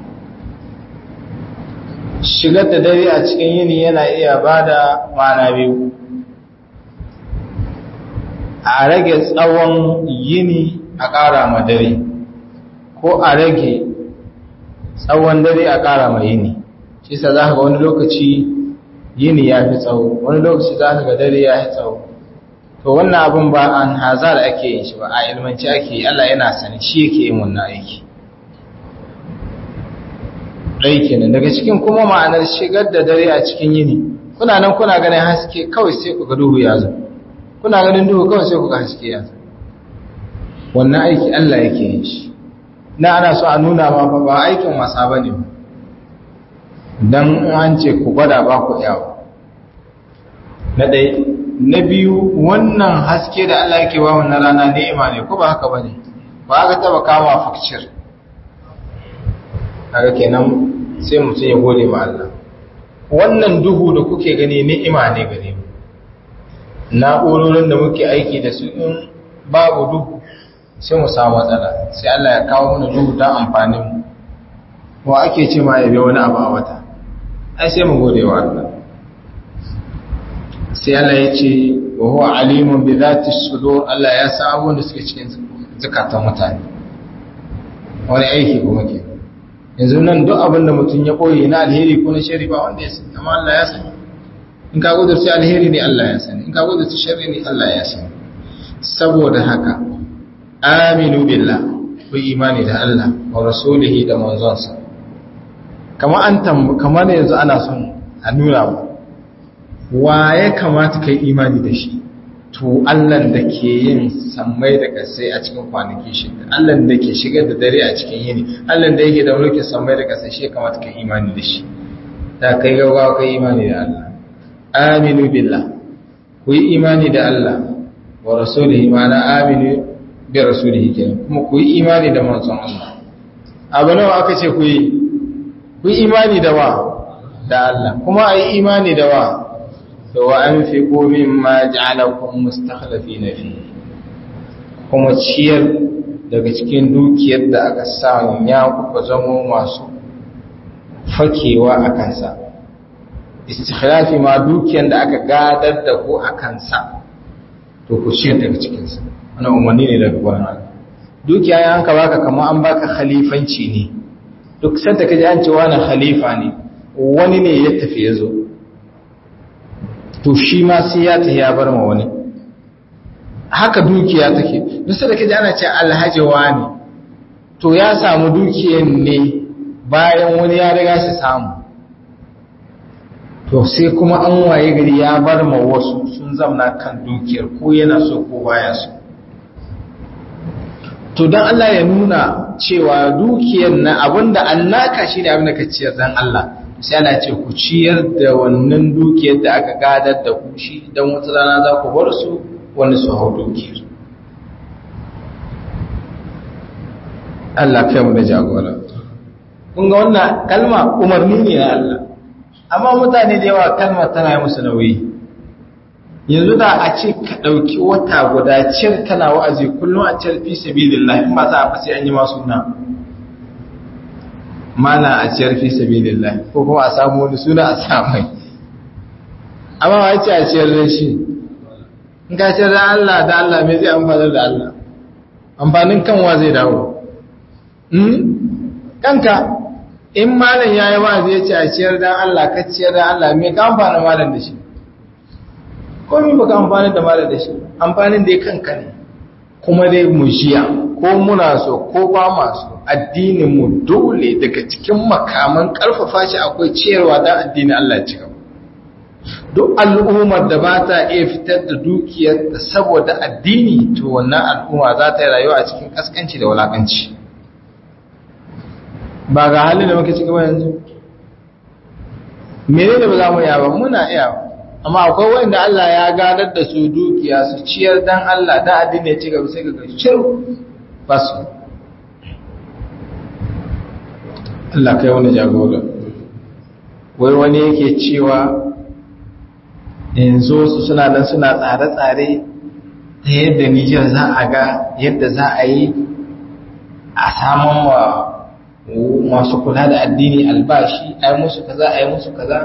shigar da dare a cikin yini yana iya bada mana biyu a rage tsawon yini a ƙara ma dare ko a rage tsawon dare a ƙara ma yini shi sa za ka ga wani lokaci yini ya fi tsawo wani lokaci za ka ga dare ya fi tsawo to wannan abin ba an hazar ake yin shi ba a ilmanci ake yi Allah yana sani shi yake yin wannan aiki ɗai kenan daga cikin kuma ma'anar shigar da dare a cikin yini kuna nan kuna ganin haske kawai sai ku ga duhu ya zo kuna ganin duhu kawai sai ku ga haske ya zo wannan aiki Allah yake yin shi na ana so a nuna ma ba aikin wasa ba ne don an ce ku gwada ba ku yawo na ɗaya na biyu wannan haske da Allah yake ba wannan rana ni'ima ne ko ba haka ba ne ba aka taba kama fakcir haka kenan sai mutum ya gode ma Allah wannan duhu da kuke gani ni'ima ne gare mu na'urorin da muke aiki da su in babu duhu sai mu samu matsala sai Allah ya kawo mana duhu don amfanin mu wa ake ce ma yabe wani abu a wata ai sai mu gode wa Allah sai Allah ya ce wa huwa alimun bi dhati sudur Allah ya san abubuwan da suke cikin zakatan mutane wani aiki kuma ke yanzu nan duk abin da mutum ya koyi na alheri ko na shari ba wanda ya sani amma Allah ya sani in ka gudurci alheri ne Allah ya sani in ka gudurci shari ne Allah ya sani saboda haka aminu billah ku imani da Allah wa rasulihi da manzonsa kamar an tambu kamar yanzu ana son a nuna ba wa ya kamata kai imani da shi to Allah da ke yin sammai da kasai a cikin kwanaki shida Allah da ke shigar da dare a cikin yini Allah da yake da mulkin sammai da kasai shi ya kamata kai imani da shi da kai gaggawa kai imani da Allah aminu billah ku yi imani da Allah wa rasulihi ma'ana aminu bi rasulihi kenan kuma ku yi imani da manzon Allah abu nawa aka ce ku yi ku yi imani da wa da Allah kuma ayi imani da wa to wa anfiqu mimma ja'alakum mustakhlifina fi kuma ciyar daga cikin dukiyar da aka samu ya kuka zamo masu fakewa a kansa istikhlafi ma dukiyar da aka gadar da ku a kansa to ku ciyar daga cikinsa wannan umarni ne daga gurin Allah dukiya ya hanka baka kamar an baka khalifanci ne duk sanda kaje an ce wani khalifa ne wani ne ya tafi ya zo to shi ma sai ya tafi ya bar ma wani haka dukiya take duk sanda kaje ana ce alhaji wani to ya samu dukiyar ne bayan wani ya riga shi samu to sai kuma an waye gari ya bar ma wasu sun zamna kan dukiyar ko yana so ko baya so to don Allah ya nuna cewa dukiyar na abinda annaka shi ne abinda ka ciyar don Allah sai ana ce ku ciyar da wannan dukiyar da aka gadar da ku shi don wata rana za ku bar su wani su hau dukiyar Allah kai mu da jagora kun ga wannan kalma umarni ne na Allah amma mutane da yawa kalmar tana yi musu nauyi yanzu da a ce ka ɗauki wata guda cir kana wa'azi kullum a cir fi sabilillah in ba za a fasi an yi masu na mana a ciyar fi sabilillah ko kuma a samu wani suna a samai amma ba ce a ciyar da shi in ka ciyar da Allah da Allah mai zai amfanar da Allah amfanin kanwa zai dawo kanka in malam ya yi wa'azi ya ce a ciyar da Allah ka ciyar da Allah mai ka amfana malam da shi komi baka amfani da mara da shi amfanin da ya kanka ne kuma dai mu jiya ko muna so ko ba masu addinin mu dole daga cikin makaman karfafa shi akwai ciyarwa da addinin Allah ci gaba duk al'ummar da ba ta iya fitar da dukiyar da saboda addini to wannan al'umma za ta yi rayuwa a cikin kaskanci da wulakanci ba ga halin da muke ciki ba yanzu menene ba za mu iya ba muna iya ba amma akwai wanda Allah ya gadar da su dukiya su ciyar dan Allah da addini ya ci gaba sai ga shiru basu Allah kai wani jagora wai wani yake cewa yanzu su suna nan suna tsare-tsare ta yadda Nijar za a ga yadda za a yi a samun wa masu kula da addini albashi a yi musu kaza a yi musu kaza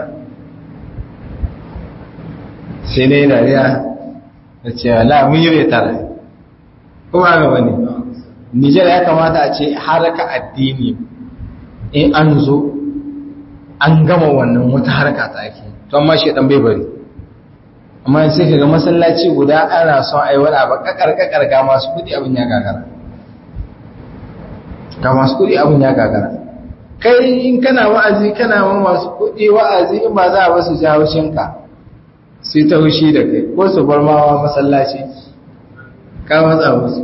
sai dai dariya da cewa la mun yi tare kuma ga wani Nijar ya kamata a ce haraka addini in an zo an gama wannan wata harka ta ake to amma shi dan bai bari amma sai kaga masallaci guda ana son ai wani abu kakar kakar ga masu kudi abin ya gagara ga masu kudi abin ya gagara kai in kana wa'azi kana ma masu kudi wa'azi in ba za a basu jawo shinka sai ta hushi da kai ko su bar mawa masallaci ka matsa musu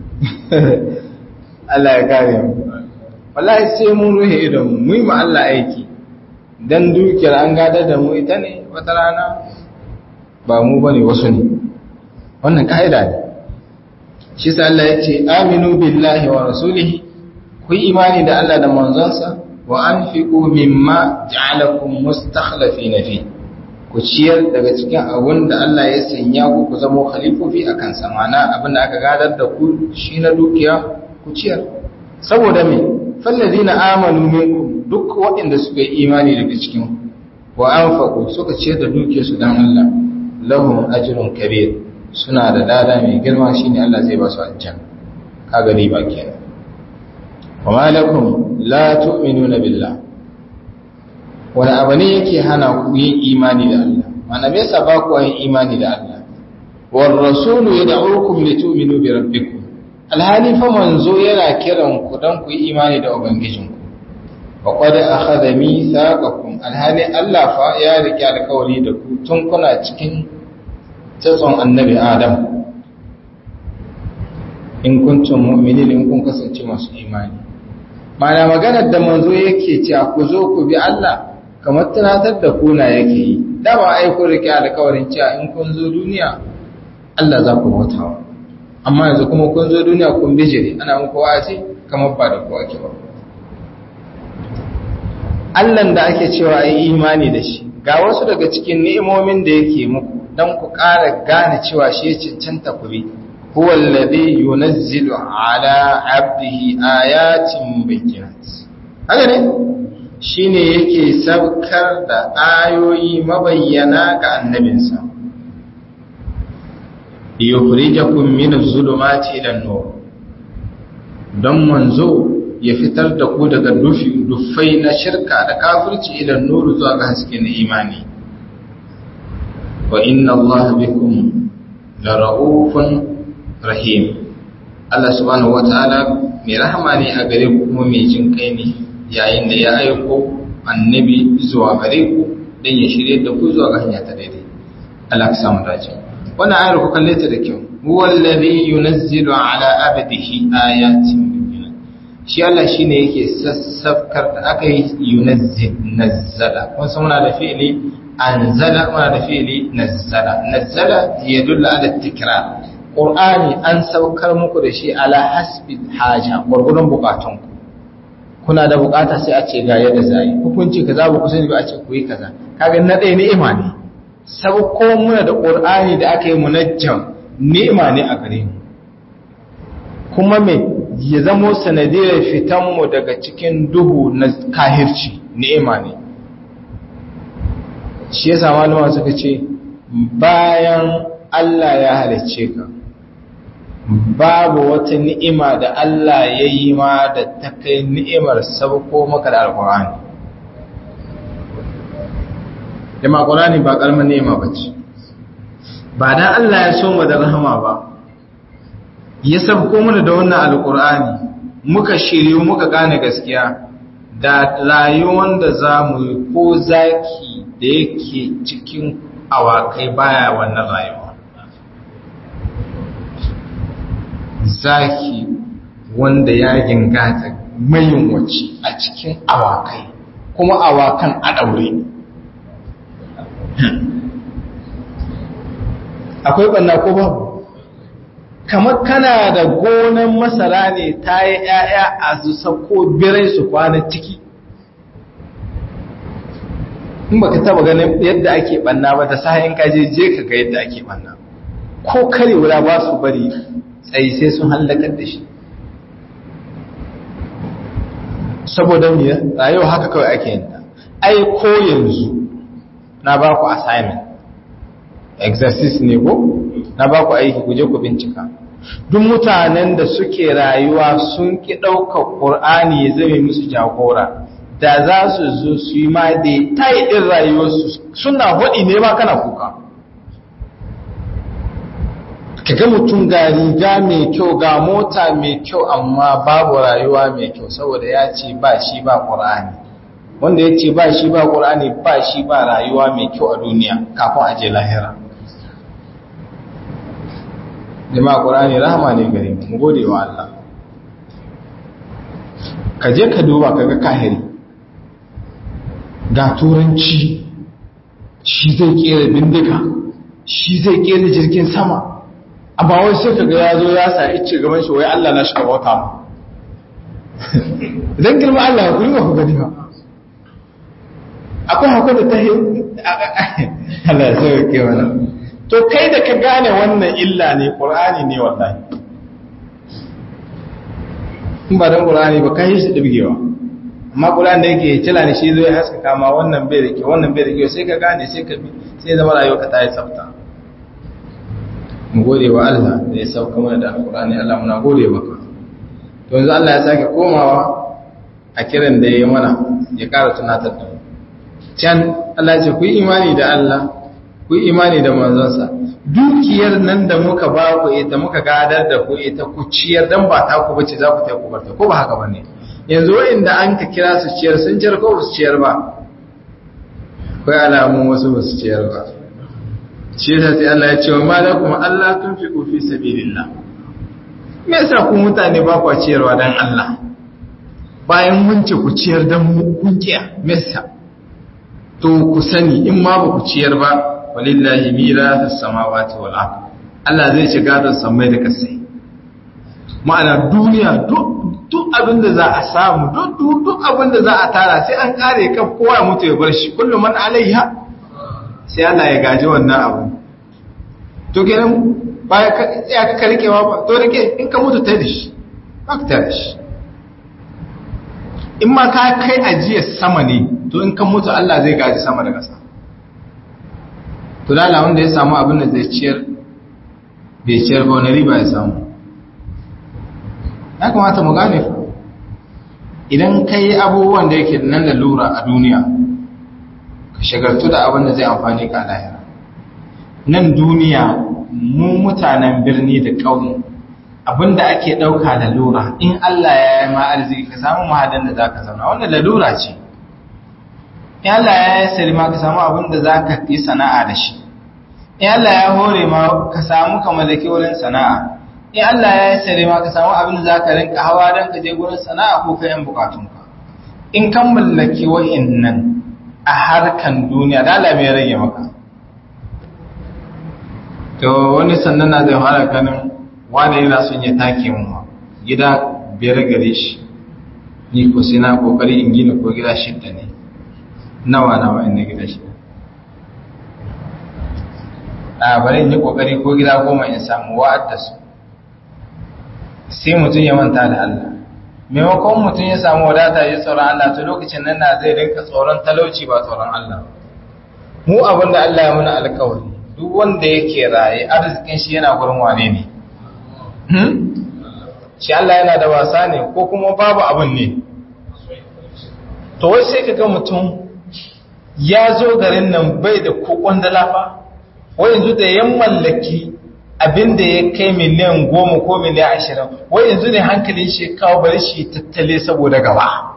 Allah ya kare mu wallahi sai mun ruhe idon mu yi ma Allah aiki dan dukiyar an gadar da mu ita ne wata rana ba mu bane wasu ne wannan kaida ne shi sa Allah ya ce aminu billahi wa rasulihi ku yi imani da Allah da manzonsa wa anfiqu mimma ja'alakum mustakhlifina fi ku ciyar daga cikin abun da Allah ya sanya ku ku zama khalifofi akan samana abin da aka gadar da ku shi na dukiya ku ciyar saboda me fallazina amanu minkum duk waɗanda suka yi imani daga cikin wa anfaqu suka ciyar da dukiyarsu dan Allah lahum ajrun kabir suna da dada mai girma shine Allah zai ba su aljanna kaga riba kenan wa malakum la tu'minuna billah wani abu ne yake hana ku yin imani da Allah mana me yasa ba ku yin imani da Allah war rasulu yad'ukum litu'minu bi rabbikum alhali fa manzo yana kiran ku dan ku yi imani da ubangijinku wa qad akhadha mithaqakum alhali Allah fa ya rike alƙawari da ku tun kuna cikin tsatson annabi Adam in kuntum mu'minin in kun kasance masu imani mana maganar da manzo yake cewa ku zo ku bi Allah kamar tunatar da kuna yake yi dama ai kun rike alƙawarin cewa in kun zo duniya Allah za ku bautawa amma yanzu kuma kun zo duniya kun bijire ana muku wa'azi kamar ba da kowa ke ba Allahn da ake cewa ai imani da shi ga wasu daga cikin ni'imomin da yake muku dan ku ƙara gane cewa shi cancanta ku bi huwa alladhi yunazzilu ala 'abdihi ayatin bayyinat haka ne shine yake saukar da ayoyi mabayyana ga annabinsa yukhrijakum min adh-dhulumati ila an-nur don manzo ya fitar da ku daga dufi dufai na shirka da kafirci ila an-nur zuwa ga haske na imani wa inna allaha bikum la ra'ufun rahim Allah subhanahu wataala mai rahama ne a gare ku kuma mai jin kai ne yayin da ya aiko annabi zuwa gare ku dan ya shirye da ku zuwa ga hanya ta daidai Allah ka samu dace wannan ayar ku kalle ta da kyau huwa alladhi yunazzilu ala abdihi ayatin bayyinat shi Allah shine yake sassafkar da aka yi yunazzil nazzala kun san muna da fi'ili anzala muna da fi'ili nazzala nazzala yadullu ala tikrar qur'ani an saukar muku da shi ala hasbi haja gurgurun bukatun ku kuna da bukata sai a ce ga yadda zai hukunci kaza ba ku sani ba a ce ku yi kaza kaga na ɗaya ni'ima ne sauko muna da ƙur'ani da aka yi munajjam ni'ima ne a gare mu kuma me ya zamo sanadiyar fitanmu daga cikin duhu na kahirci ni'ima ne shi yasa malama suka ce bayan Allah ya halicce ka babu wata ni'ima da Allah ya yi ma da ta kai ni'imar sauko maka da alƙur'ani jama'a ƙulani ba ƙalmar nema ba ce ba dan Allah ya so mu da rahama ba ya sabko mana da wannan alƙur'ani muka shiryu muka gane gaskiya da rayuwar da za mu yi ko zaki da yake cikin awakai baya wannan rayuwa zaki wanda ya gingata mayin wace a cikin awakai kuma awakan a ɗaure akwai ɓanna ko babu kamar kana da gonan masara ne ta yi ‘ya'ya a su sako birai su kwana ciki in baka taba ganin yadda ake ɓanna ba da sahayin kaje je ka ga yadda ake ɓanna ko kare wura ba su bari tsayi sai sun hallakar da shi saboda ne rayuwa haka kawai ake yin ta ai ko yanzu na ba ku assignment exercise ne ko na ba ku aiki ku je ku bincika duk mutanen da suke rayuwa sun ki ɗaukar ƙur'ani ya zame musu jagora da za su zo su yi ma da ta yi ɗin rayuwarsu suna hudi ne ba kana kuka ka ga mutum ga riga mai kyau ga mota mai kyau amma babu rayuwa mai kyau saboda ya ce ba shi ba ƙur'ani wanda ya ce ba shi ba ƙur'ani ba shi ba rayuwa mai kyau a duniya kafin a je lahira jama'a ƙur'ani rahama ne gare mu gode wa Allah ka je ka duba ka ga kahiri ga turanci shi zai kera bindiga shi zai kera jirgin sama amma wai sai ka ga ya zo ya sa ice gaban shi wai Allah na shiga wata mu idan girma Allah ya kuri ba ku gani ba akwai hakuri da ta yi Allah ya sauke mana to kai da ka gane wannan illa ne ƙur'ani ne wallahi in ba don ƙur'ani ba kai shi ɗibgewa amma ƙur'ani da yake cila ne shi zai haska kama wannan bai da ke wannan bai da ke sai ka gane sai ka bi sai zama rayuwa ka ta yi tsafta mu gode wa Allah da ya sauka mana da alƙur'ani Allah muna gode maka to yanzu Allah ya sake komawa a kiran da ya yi mana ya ƙara tunatar da mu can Allah ya ce ku yi imani da Allah ku yi imani da manzonsa dukiyar nan da muka ba ku ita muka gadar da ku ita ku ciyar dan ba ta ku bace za ku ta ku barta ko ba haka bane yanzu wa'inda an ka kira su ciyar sun ciyar ko su ciyar ba kai alamun wasu ba su ciyar ba shi yasa sai Allah ya ce wa malakum Allah tunfiqu fi sabilillah me yasa ku mutane ba ku ciyarwa dan Allah bayan mun ce ku ciyar dan mu kun kiya me yasa to ku sani in ma ba ku ciyar ba walillahi mirathus samawati wal ard Allah zai shiga da samai da kasai ma'ana duniya duk abin da za a samu duk duk abin da za a tara sai an kare kan kowa ya mutu ya bar shi kullum man alaiha sai Allah ya gaji wannan abu to kenan baya ka ya ka karkewa ba to rike in ka mutu tai da shi ba ka tare shi in ma ka kai ajiyar sama ne to in ka mutu Allah zai gaji sama da ƙasa to lala wanda ya samu abin da zai ciyar bai ciyar ba wani riba ya samu ya kamata mu gane fa idan ka yi abubuwan da yake nan da lura a duniya ka shagartu da abin da zai amfani ka lahira nan duniya mu mutanen birni da ƙauye abin da ake ɗauka da lura in Allah ya yi ma arziki ka samu mahadan da za ka zauna wannan lalura ce in Allah ya yi salima ka samu abin da za ka yi sana'a da shi in Allah ya hore ma ka samu ka mallaki wurin sana'a in Allah ya yi salima ka samu abin da za ka rinka hawa don ka je wurin sana'a ko kayan bukatunka in kan mallaki wa'innan a harkan duniya da Allah mai rage maka to wani sannan na zai fara kanin wani yana son ya take mu gida biyar gare shi ni ko sai na kokari in gina ko gida shidda ne nawa nawa inda gida shi a bari in yi kokari ko gida goma in samu wa'ad da su sai mutum ya manta da Allah maimakon mutum ya samu wadata ya tsoron Allah to lokacin nan na zai rinka tsoron talauci ba tsoron Allah mu abin da Allah ya muna alkawari duk wanda yake raye arzikin shi yana gurin wane ne shi Allah yana da wasa ne ko kuma babu abin ne to wai sai kaga mutum ya zo garin nan bai da kokon dalafa wai yanzu da yan mallaki abin da ya kai miliyan goma ko miliyan ashirin wai yanzu ne hankalin shi kawo bari shi tattale saboda gaba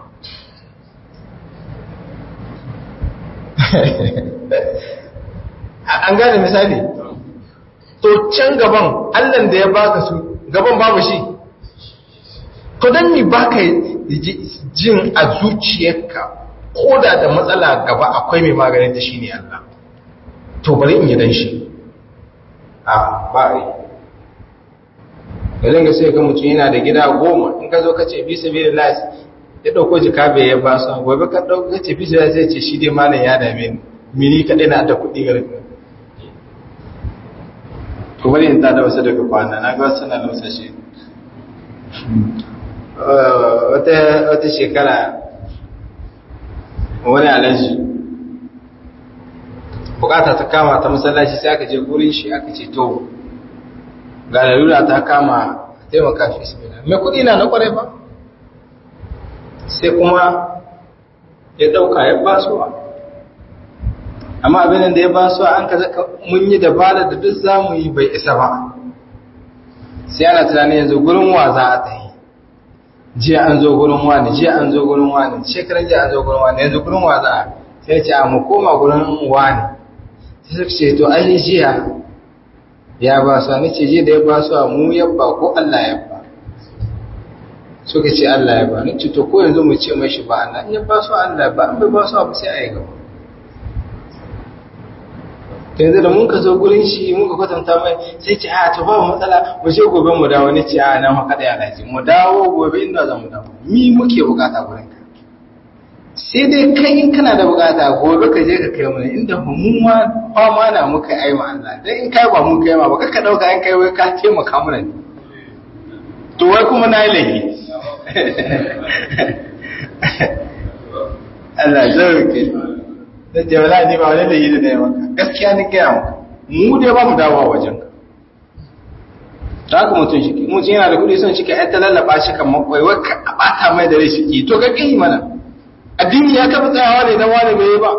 an gane misali to can gaban allan da ya baka su gaban babu shi to don ni baka jin a zuciyarka ko da da matsala gaba akwai mai maganin ta shi ne Allah to bari in yi dan shi a ba a yi da zanga sai ga mutum yana da gida goma in ka zo ka ce bisa biyu da ya ɗauko jika bai ya ba su gobe ka ɗauko ka ce bisa da sai ce shi dai malam ya dame ni mini kaɗai na da kuɗi ga rikin to bari in tada wasu daga kwana na ga wasu na lausa shi wata shekara wani alaji bukata ta kama ta masallaci sai aka je gurin shi aka ce to ga lalura ta kama taimaka fi ismina mai kudi na na kwarai ba sai kuma ya dauka ya basuwa amma abin da ya ba su an ka zaka mun yi dabara da duk zamu yi bai isa ba sai ana tunanin yanzu gurin wa za a tafi jiya an zo gurin wani jiya an zo gurin wani shekaran jiya an zo gurin wani yanzu gurin wa za a sai ce a mu koma gurin wani sai suka ce to ai jiya ya ba su ni ce jiya da ya ba su mu yabba ko Allah ya ba suka ce Allah ya ba ni ce to ko yanzu mu ce mai shi ba Allah in ya ba su Allah ba an bai ba su abu sai a yi gaba yanzu da mun ka zo gurin shi mun ka kwatanta mai sai ce a to ba matsala mu je gobe mu dawo ni ce a nan haka da yana ji mu dawo gobe inda za mu dawo mi muke bukata gurin ka sai dai kai in kana da bukata gobe ka je ka kai mu inda mu ma fama na muka yi wa Allah dan in kai ba mun kai ma ba ka dauka in kai wai ka taimaka mana ne to wai kuma na yi laifi Allah zai ke da ce wala ne ba wani da yi da ya maka gaskiya ni gaya maka mu dai ba mu dawowa wajen ka ta haka mutum shi mutum yana da kuɗi son shi ka yanta lallaba shi kan makwai wai ka bata mai da rai shi to ka kai mana addini ya kafa tsayawa ne dan wani bai yi ba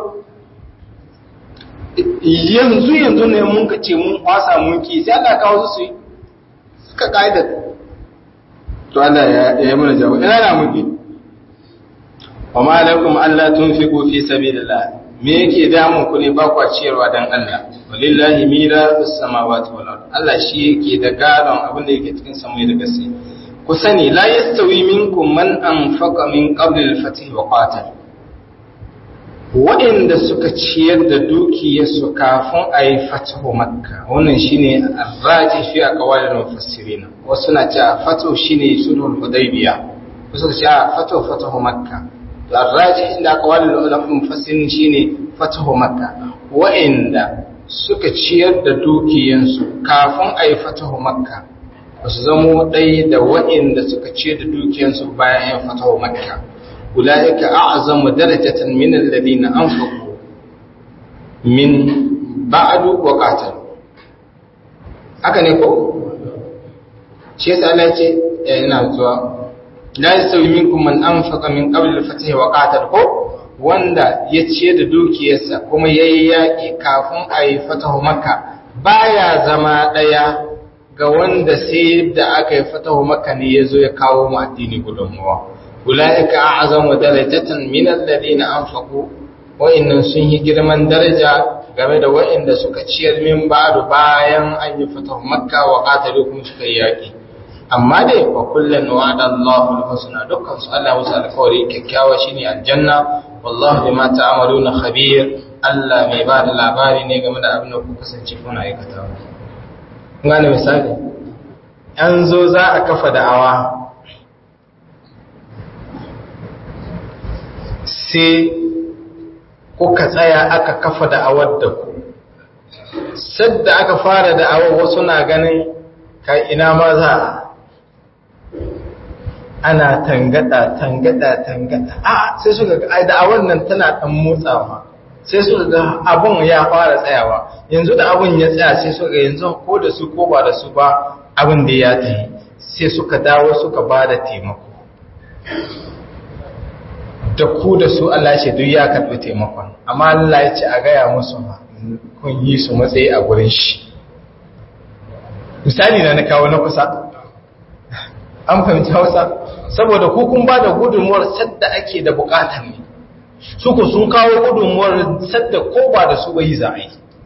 yanzu yanzu ne mun ka ce mun kwasa mun ki sai Allah kawo su su yi suka kaida to Allah ya yi mana jawo ina na muke wa ma alaikum alla tunfiqu fi sabilillah me yake damun ku ne ba kwa ciyarwa dan Allah walillahi mirasus samawati wal ard Allah shi yake da gadon abin da yake cikin samai da ƙasa ku sani la yastawi minkum man anfaqa min qabli al-fath wa qatal waɗanda suka ciyar da dukiyarsu kafin a yi fatahu makka wannan shine arraji fi a kawalin mufassirina wasu na cewa fatahu shine sulhul hudaybiya wasu na cewa fatahu fatahu makka to arraji inda kawalin mufassirin shine fatahu makka waɗanda suka ciyar da dukiyansu kafin a yi fatahu makka ba su zamo ɗaya da waɗanda suka ciyar da dukiyansu bayan yin fatahu makka أولئك أعظم درجة من الذين أنفقوا من بعد وقاتلوا haka ne ko shi yasa Allah ya ce ina zuwa la yasawi minkum man anfaqa min qabl al-fath wa qatal ko wanda ya ciye da dukiyarsa kuma yayi yaki kafin a yi fatahu makka baya zama daya ga wanda sai da aka yi fatahu makka ne yazo ya kawo mu addini gudunmuwa أولئك أعظم درجة من الذين أنفقوا وإن سنه girman daraja game da waɗanda suka ciyar min ba'du bayan an yi fatahu makka wa qatalu kuma suka yi yaki amma dai wa kullun wa'ada Allahu al-husna dukkan su Allah musu alƙawari kyakkyawa shine aljanna wallahu bima ta'maluna khabir Allah mai ba da labari ne game da abin da ku kasance kuna aikatawa ngane misali an zo za a kafa da'awa sai kuka tsaya aka kafa da'awar da ku sadda aka fara da'awar wasu na ganin ka ina ma za ana tangada tangada tangada a sai suka ga ai da'awar nan tana dan motsawa sai suka ga abun ya fara tsayawa yanzu da abun ya tsaya sai suka ga yanzu ko da su ko ba da su ba abin da ya tafi sai suka dawo suka ba da taimako da ku da su Allah ce duk ya karɓi taimakon amma Allah ya ce a gaya musu kun yi su matsayi a gurin shi misali na na kawo na kusa an fahimci hausa saboda ku kun ba da gudunmuwar sadda ake da bukatar ne suku sun kawo gudunmuwar sadda ko ba da su bai za a yi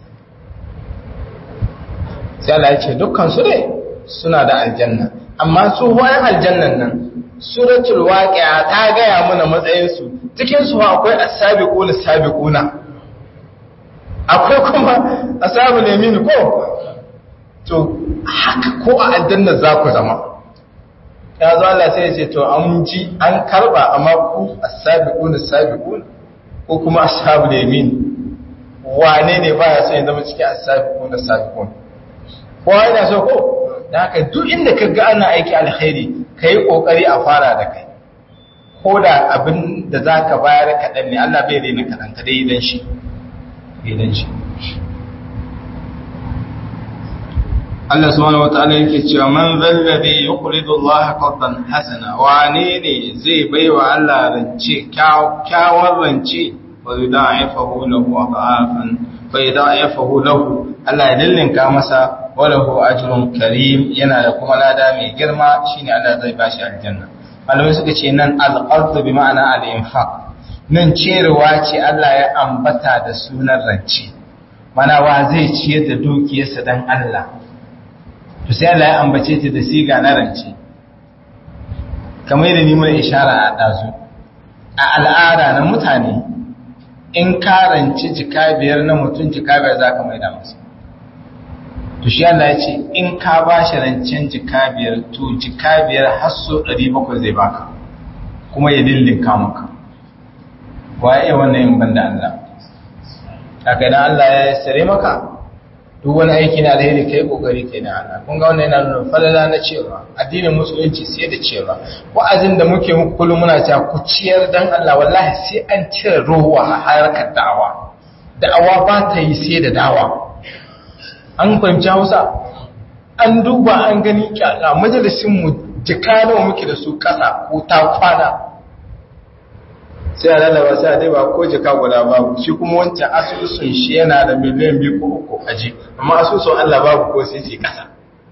sai Allah ya ce dukkan su ne suna da aljanna amma su bayan aljannan nan suratul waqi'a ta gaya mana matsayin su cikin su akwai as-sabiquna as-sabiquna akwai kuma ashabul yamin ko to haka ko a aljanna za ku zama ya zo Allah sai ya ce to an ji an karba amma ku as-sabiquna as-sabiquna ko kuma ashabul yamin wane ne baya son ya zama cikin as-sabiquna as-sabiquna ko yana so ko da haka duk inda ka ga ana aiki alkhairi ka yi ƙoƙari a fara da kai ko da abin da za ka bayar kaɗan ne Allah bai daina kaɗan ka dai idan shi idan shi Allah subhanahu wa ta'ala yake cewa man zallabi yuqridu Allah qardan hasana wane ne zai baiwa Allah rance kyawar rance wa yudha'ifahu lahu adhafan fa yudha'ifahu lahu Allah ya dillinka masa wa lahu ajrun karim yana da kuma lada mai girma shine Allah zai bashi aljanna malamai suka ce nan al-qard bi ma'ana al-infaq nan cerewa ce Allah ya ambata da sunan rance mana wa zai ciyar da dukiyarsa dan Allah to sai Allah ya ambace ta da siga na rance kamar da ni mai ishara a dazu a al'ada na mutane in ka ranci jika biyar na mutum jika biyar za ka mai da masa to shi Allah ya ce in ka ba shi rancen jika biyar to jika biyar har so ɗari bakwai zai baka kuma ya dillin maka waye wannan yin banda Allah haka idan Allah ya sare maka duk wani aiki na alheri kai kokari kai na Allah kun ga wannan yana nuna falala na cewa addinin musulunci sai da cewa wa'azin da muke muku kullum muna cewa ku ciyar dan Allah wallahi sai an cire ruwa a harkar da'awa da'awa ba ta yi sai da dawa an fahimci Hausa an duba an gani kyaka majalisin mu jika nawa muke da su kasa ko ta kwana sai a lalaba sai a daiba ko jika guda babu shi kuma wancan asusun shi yana da miliyan biyu ko uku aji amma asusun Allah babu ko sai ce kasa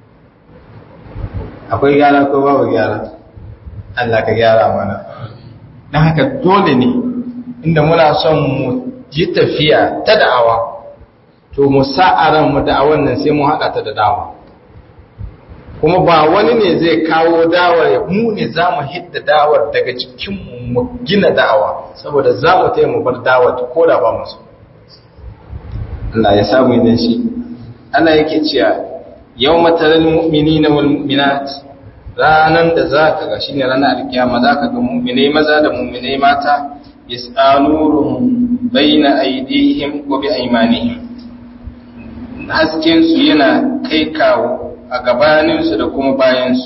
akwai gyara ko babu gyara Allah ka gyara mana don haka dole ne inda muna son mu yi tafiya ta da'awa to mu sa'aran mu da'awan nan sai mu haɗa ta da dawa kuma ba wani ne zai kawo dawar ya mu ne za mu hidda dawar daga cikin mu gina dawa saboda za mu taya mu bar dawar ko da ba masu Allah ya samu idan shi Allah yake cewa yau mataral mu'mini na wal mu'minat ranan da za ka ga shine ranar alkiyama za ka ga mu'minai maza da mu'minai mata yas'anuruhum baina aydihim wa bi aymanihim hasken su yana kai kawo a gabaninsu da kuma bayansu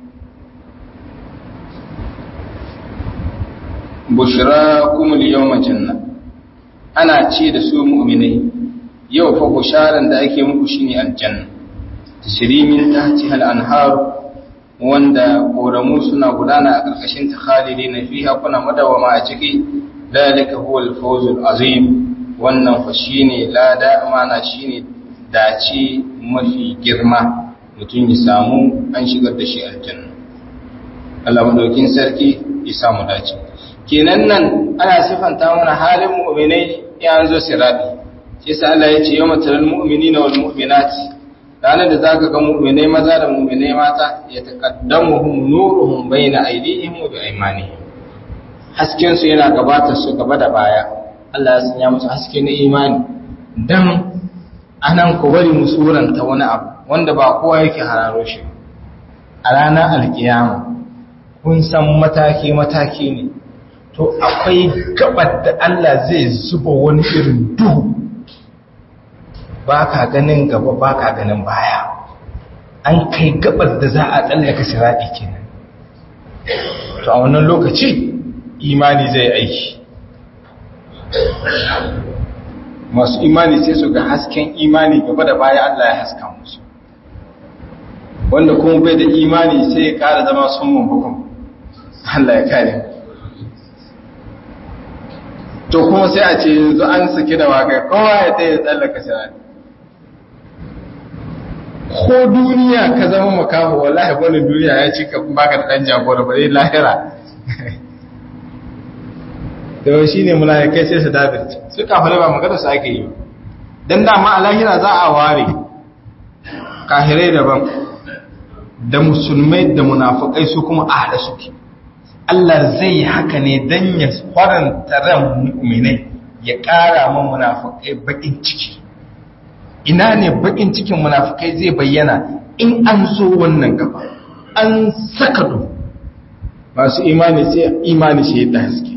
bushra kumul yawma janna ana ce da su mu'minai yau fa busharan da ake muku shine aljanna tashrimin tahtiha al-anhar wanda koramu suna gudana a karkashin ta khalidina fiha kuna madawama a ciki dalika huwa al-fawz al-azim wannan fa shine lada amana shine dace mafi girma mutum ya samu an shigar da shi aljanna Allah madaukin sarki ya samu dace kenan nan ana sifanta mana halin mu'minai ya zo sirati shi sa Allah ya ce yawma taral mu'minina wal mu'minat ranar da zaka ga mu'minai maza da mu'minai mata ya taqaddamuhum nuruhum baina aydihim wa biaymanihim hasken su yana gabatar su gaba da baya Allah ya sanya musu haske na imani dan anan ku bari mu suranta wani abu wanda ba kowa yake hararo shi a ranar alkiyama kun san mataki-mataki ne to akwai gabar da Allah zai zuba wani irin duhu ba ka ganin gaba ba ka ganin baya an kai gabar da za a tsallaka siraɗi kenan to a wannan lokaci imani zai aiki masu imani sai su ga hasken imani gaba da baya Allah ya haska musu wanda kuma bai da imani sai ya kara zama sun hukum Allah ya kare to kuma sai a ce yanzu an saki da wakai kowa ya ta yi tsallaka shirani ko duniya ka zama makaho wallahi wani duniya ya ci ka baka da ɗan jagora bare lahira da yau shi ne mulayakai sai su dabirci su kafare ba magana su ake yi don dama a lahira za a ware kahirai daban da musulmai da munafukai su kuma a haɗa suke Allah zai yi haka ne don ya faranta ran mu'minai ya ƙara ma munafukai baƙin ciki ina ne baƙin cikin munafukai zai bayyana in an zo wannan gaba an saka do masu imani sai imani shi da haske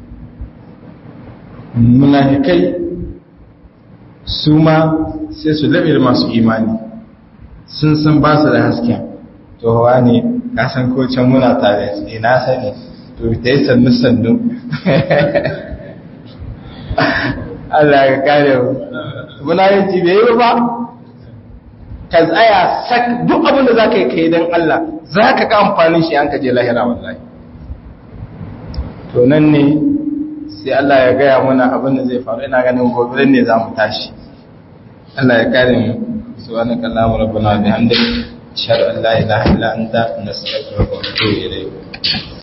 munafikai su ma sai su laɓe da masu imani sun san ba su da hasken to hawa ne ka san ko can muna tare ina sani to ta yi sannu sannu Allah ya kare mu muna yin ci bai yi ba ka tsaya sak duk abin da za ka yi kai don Allah za ka ka amfanin shi an ka je lahira wallahi to nan ne sai Allah ya gaya mana abin da zai faru ina ganin gobe ne za mu tashi Allah ya kare mu subhanaka allahumma rabbana wa bihamdika ashhadu an la ilaha illa anta nastaghfiruka wa atubu ilayk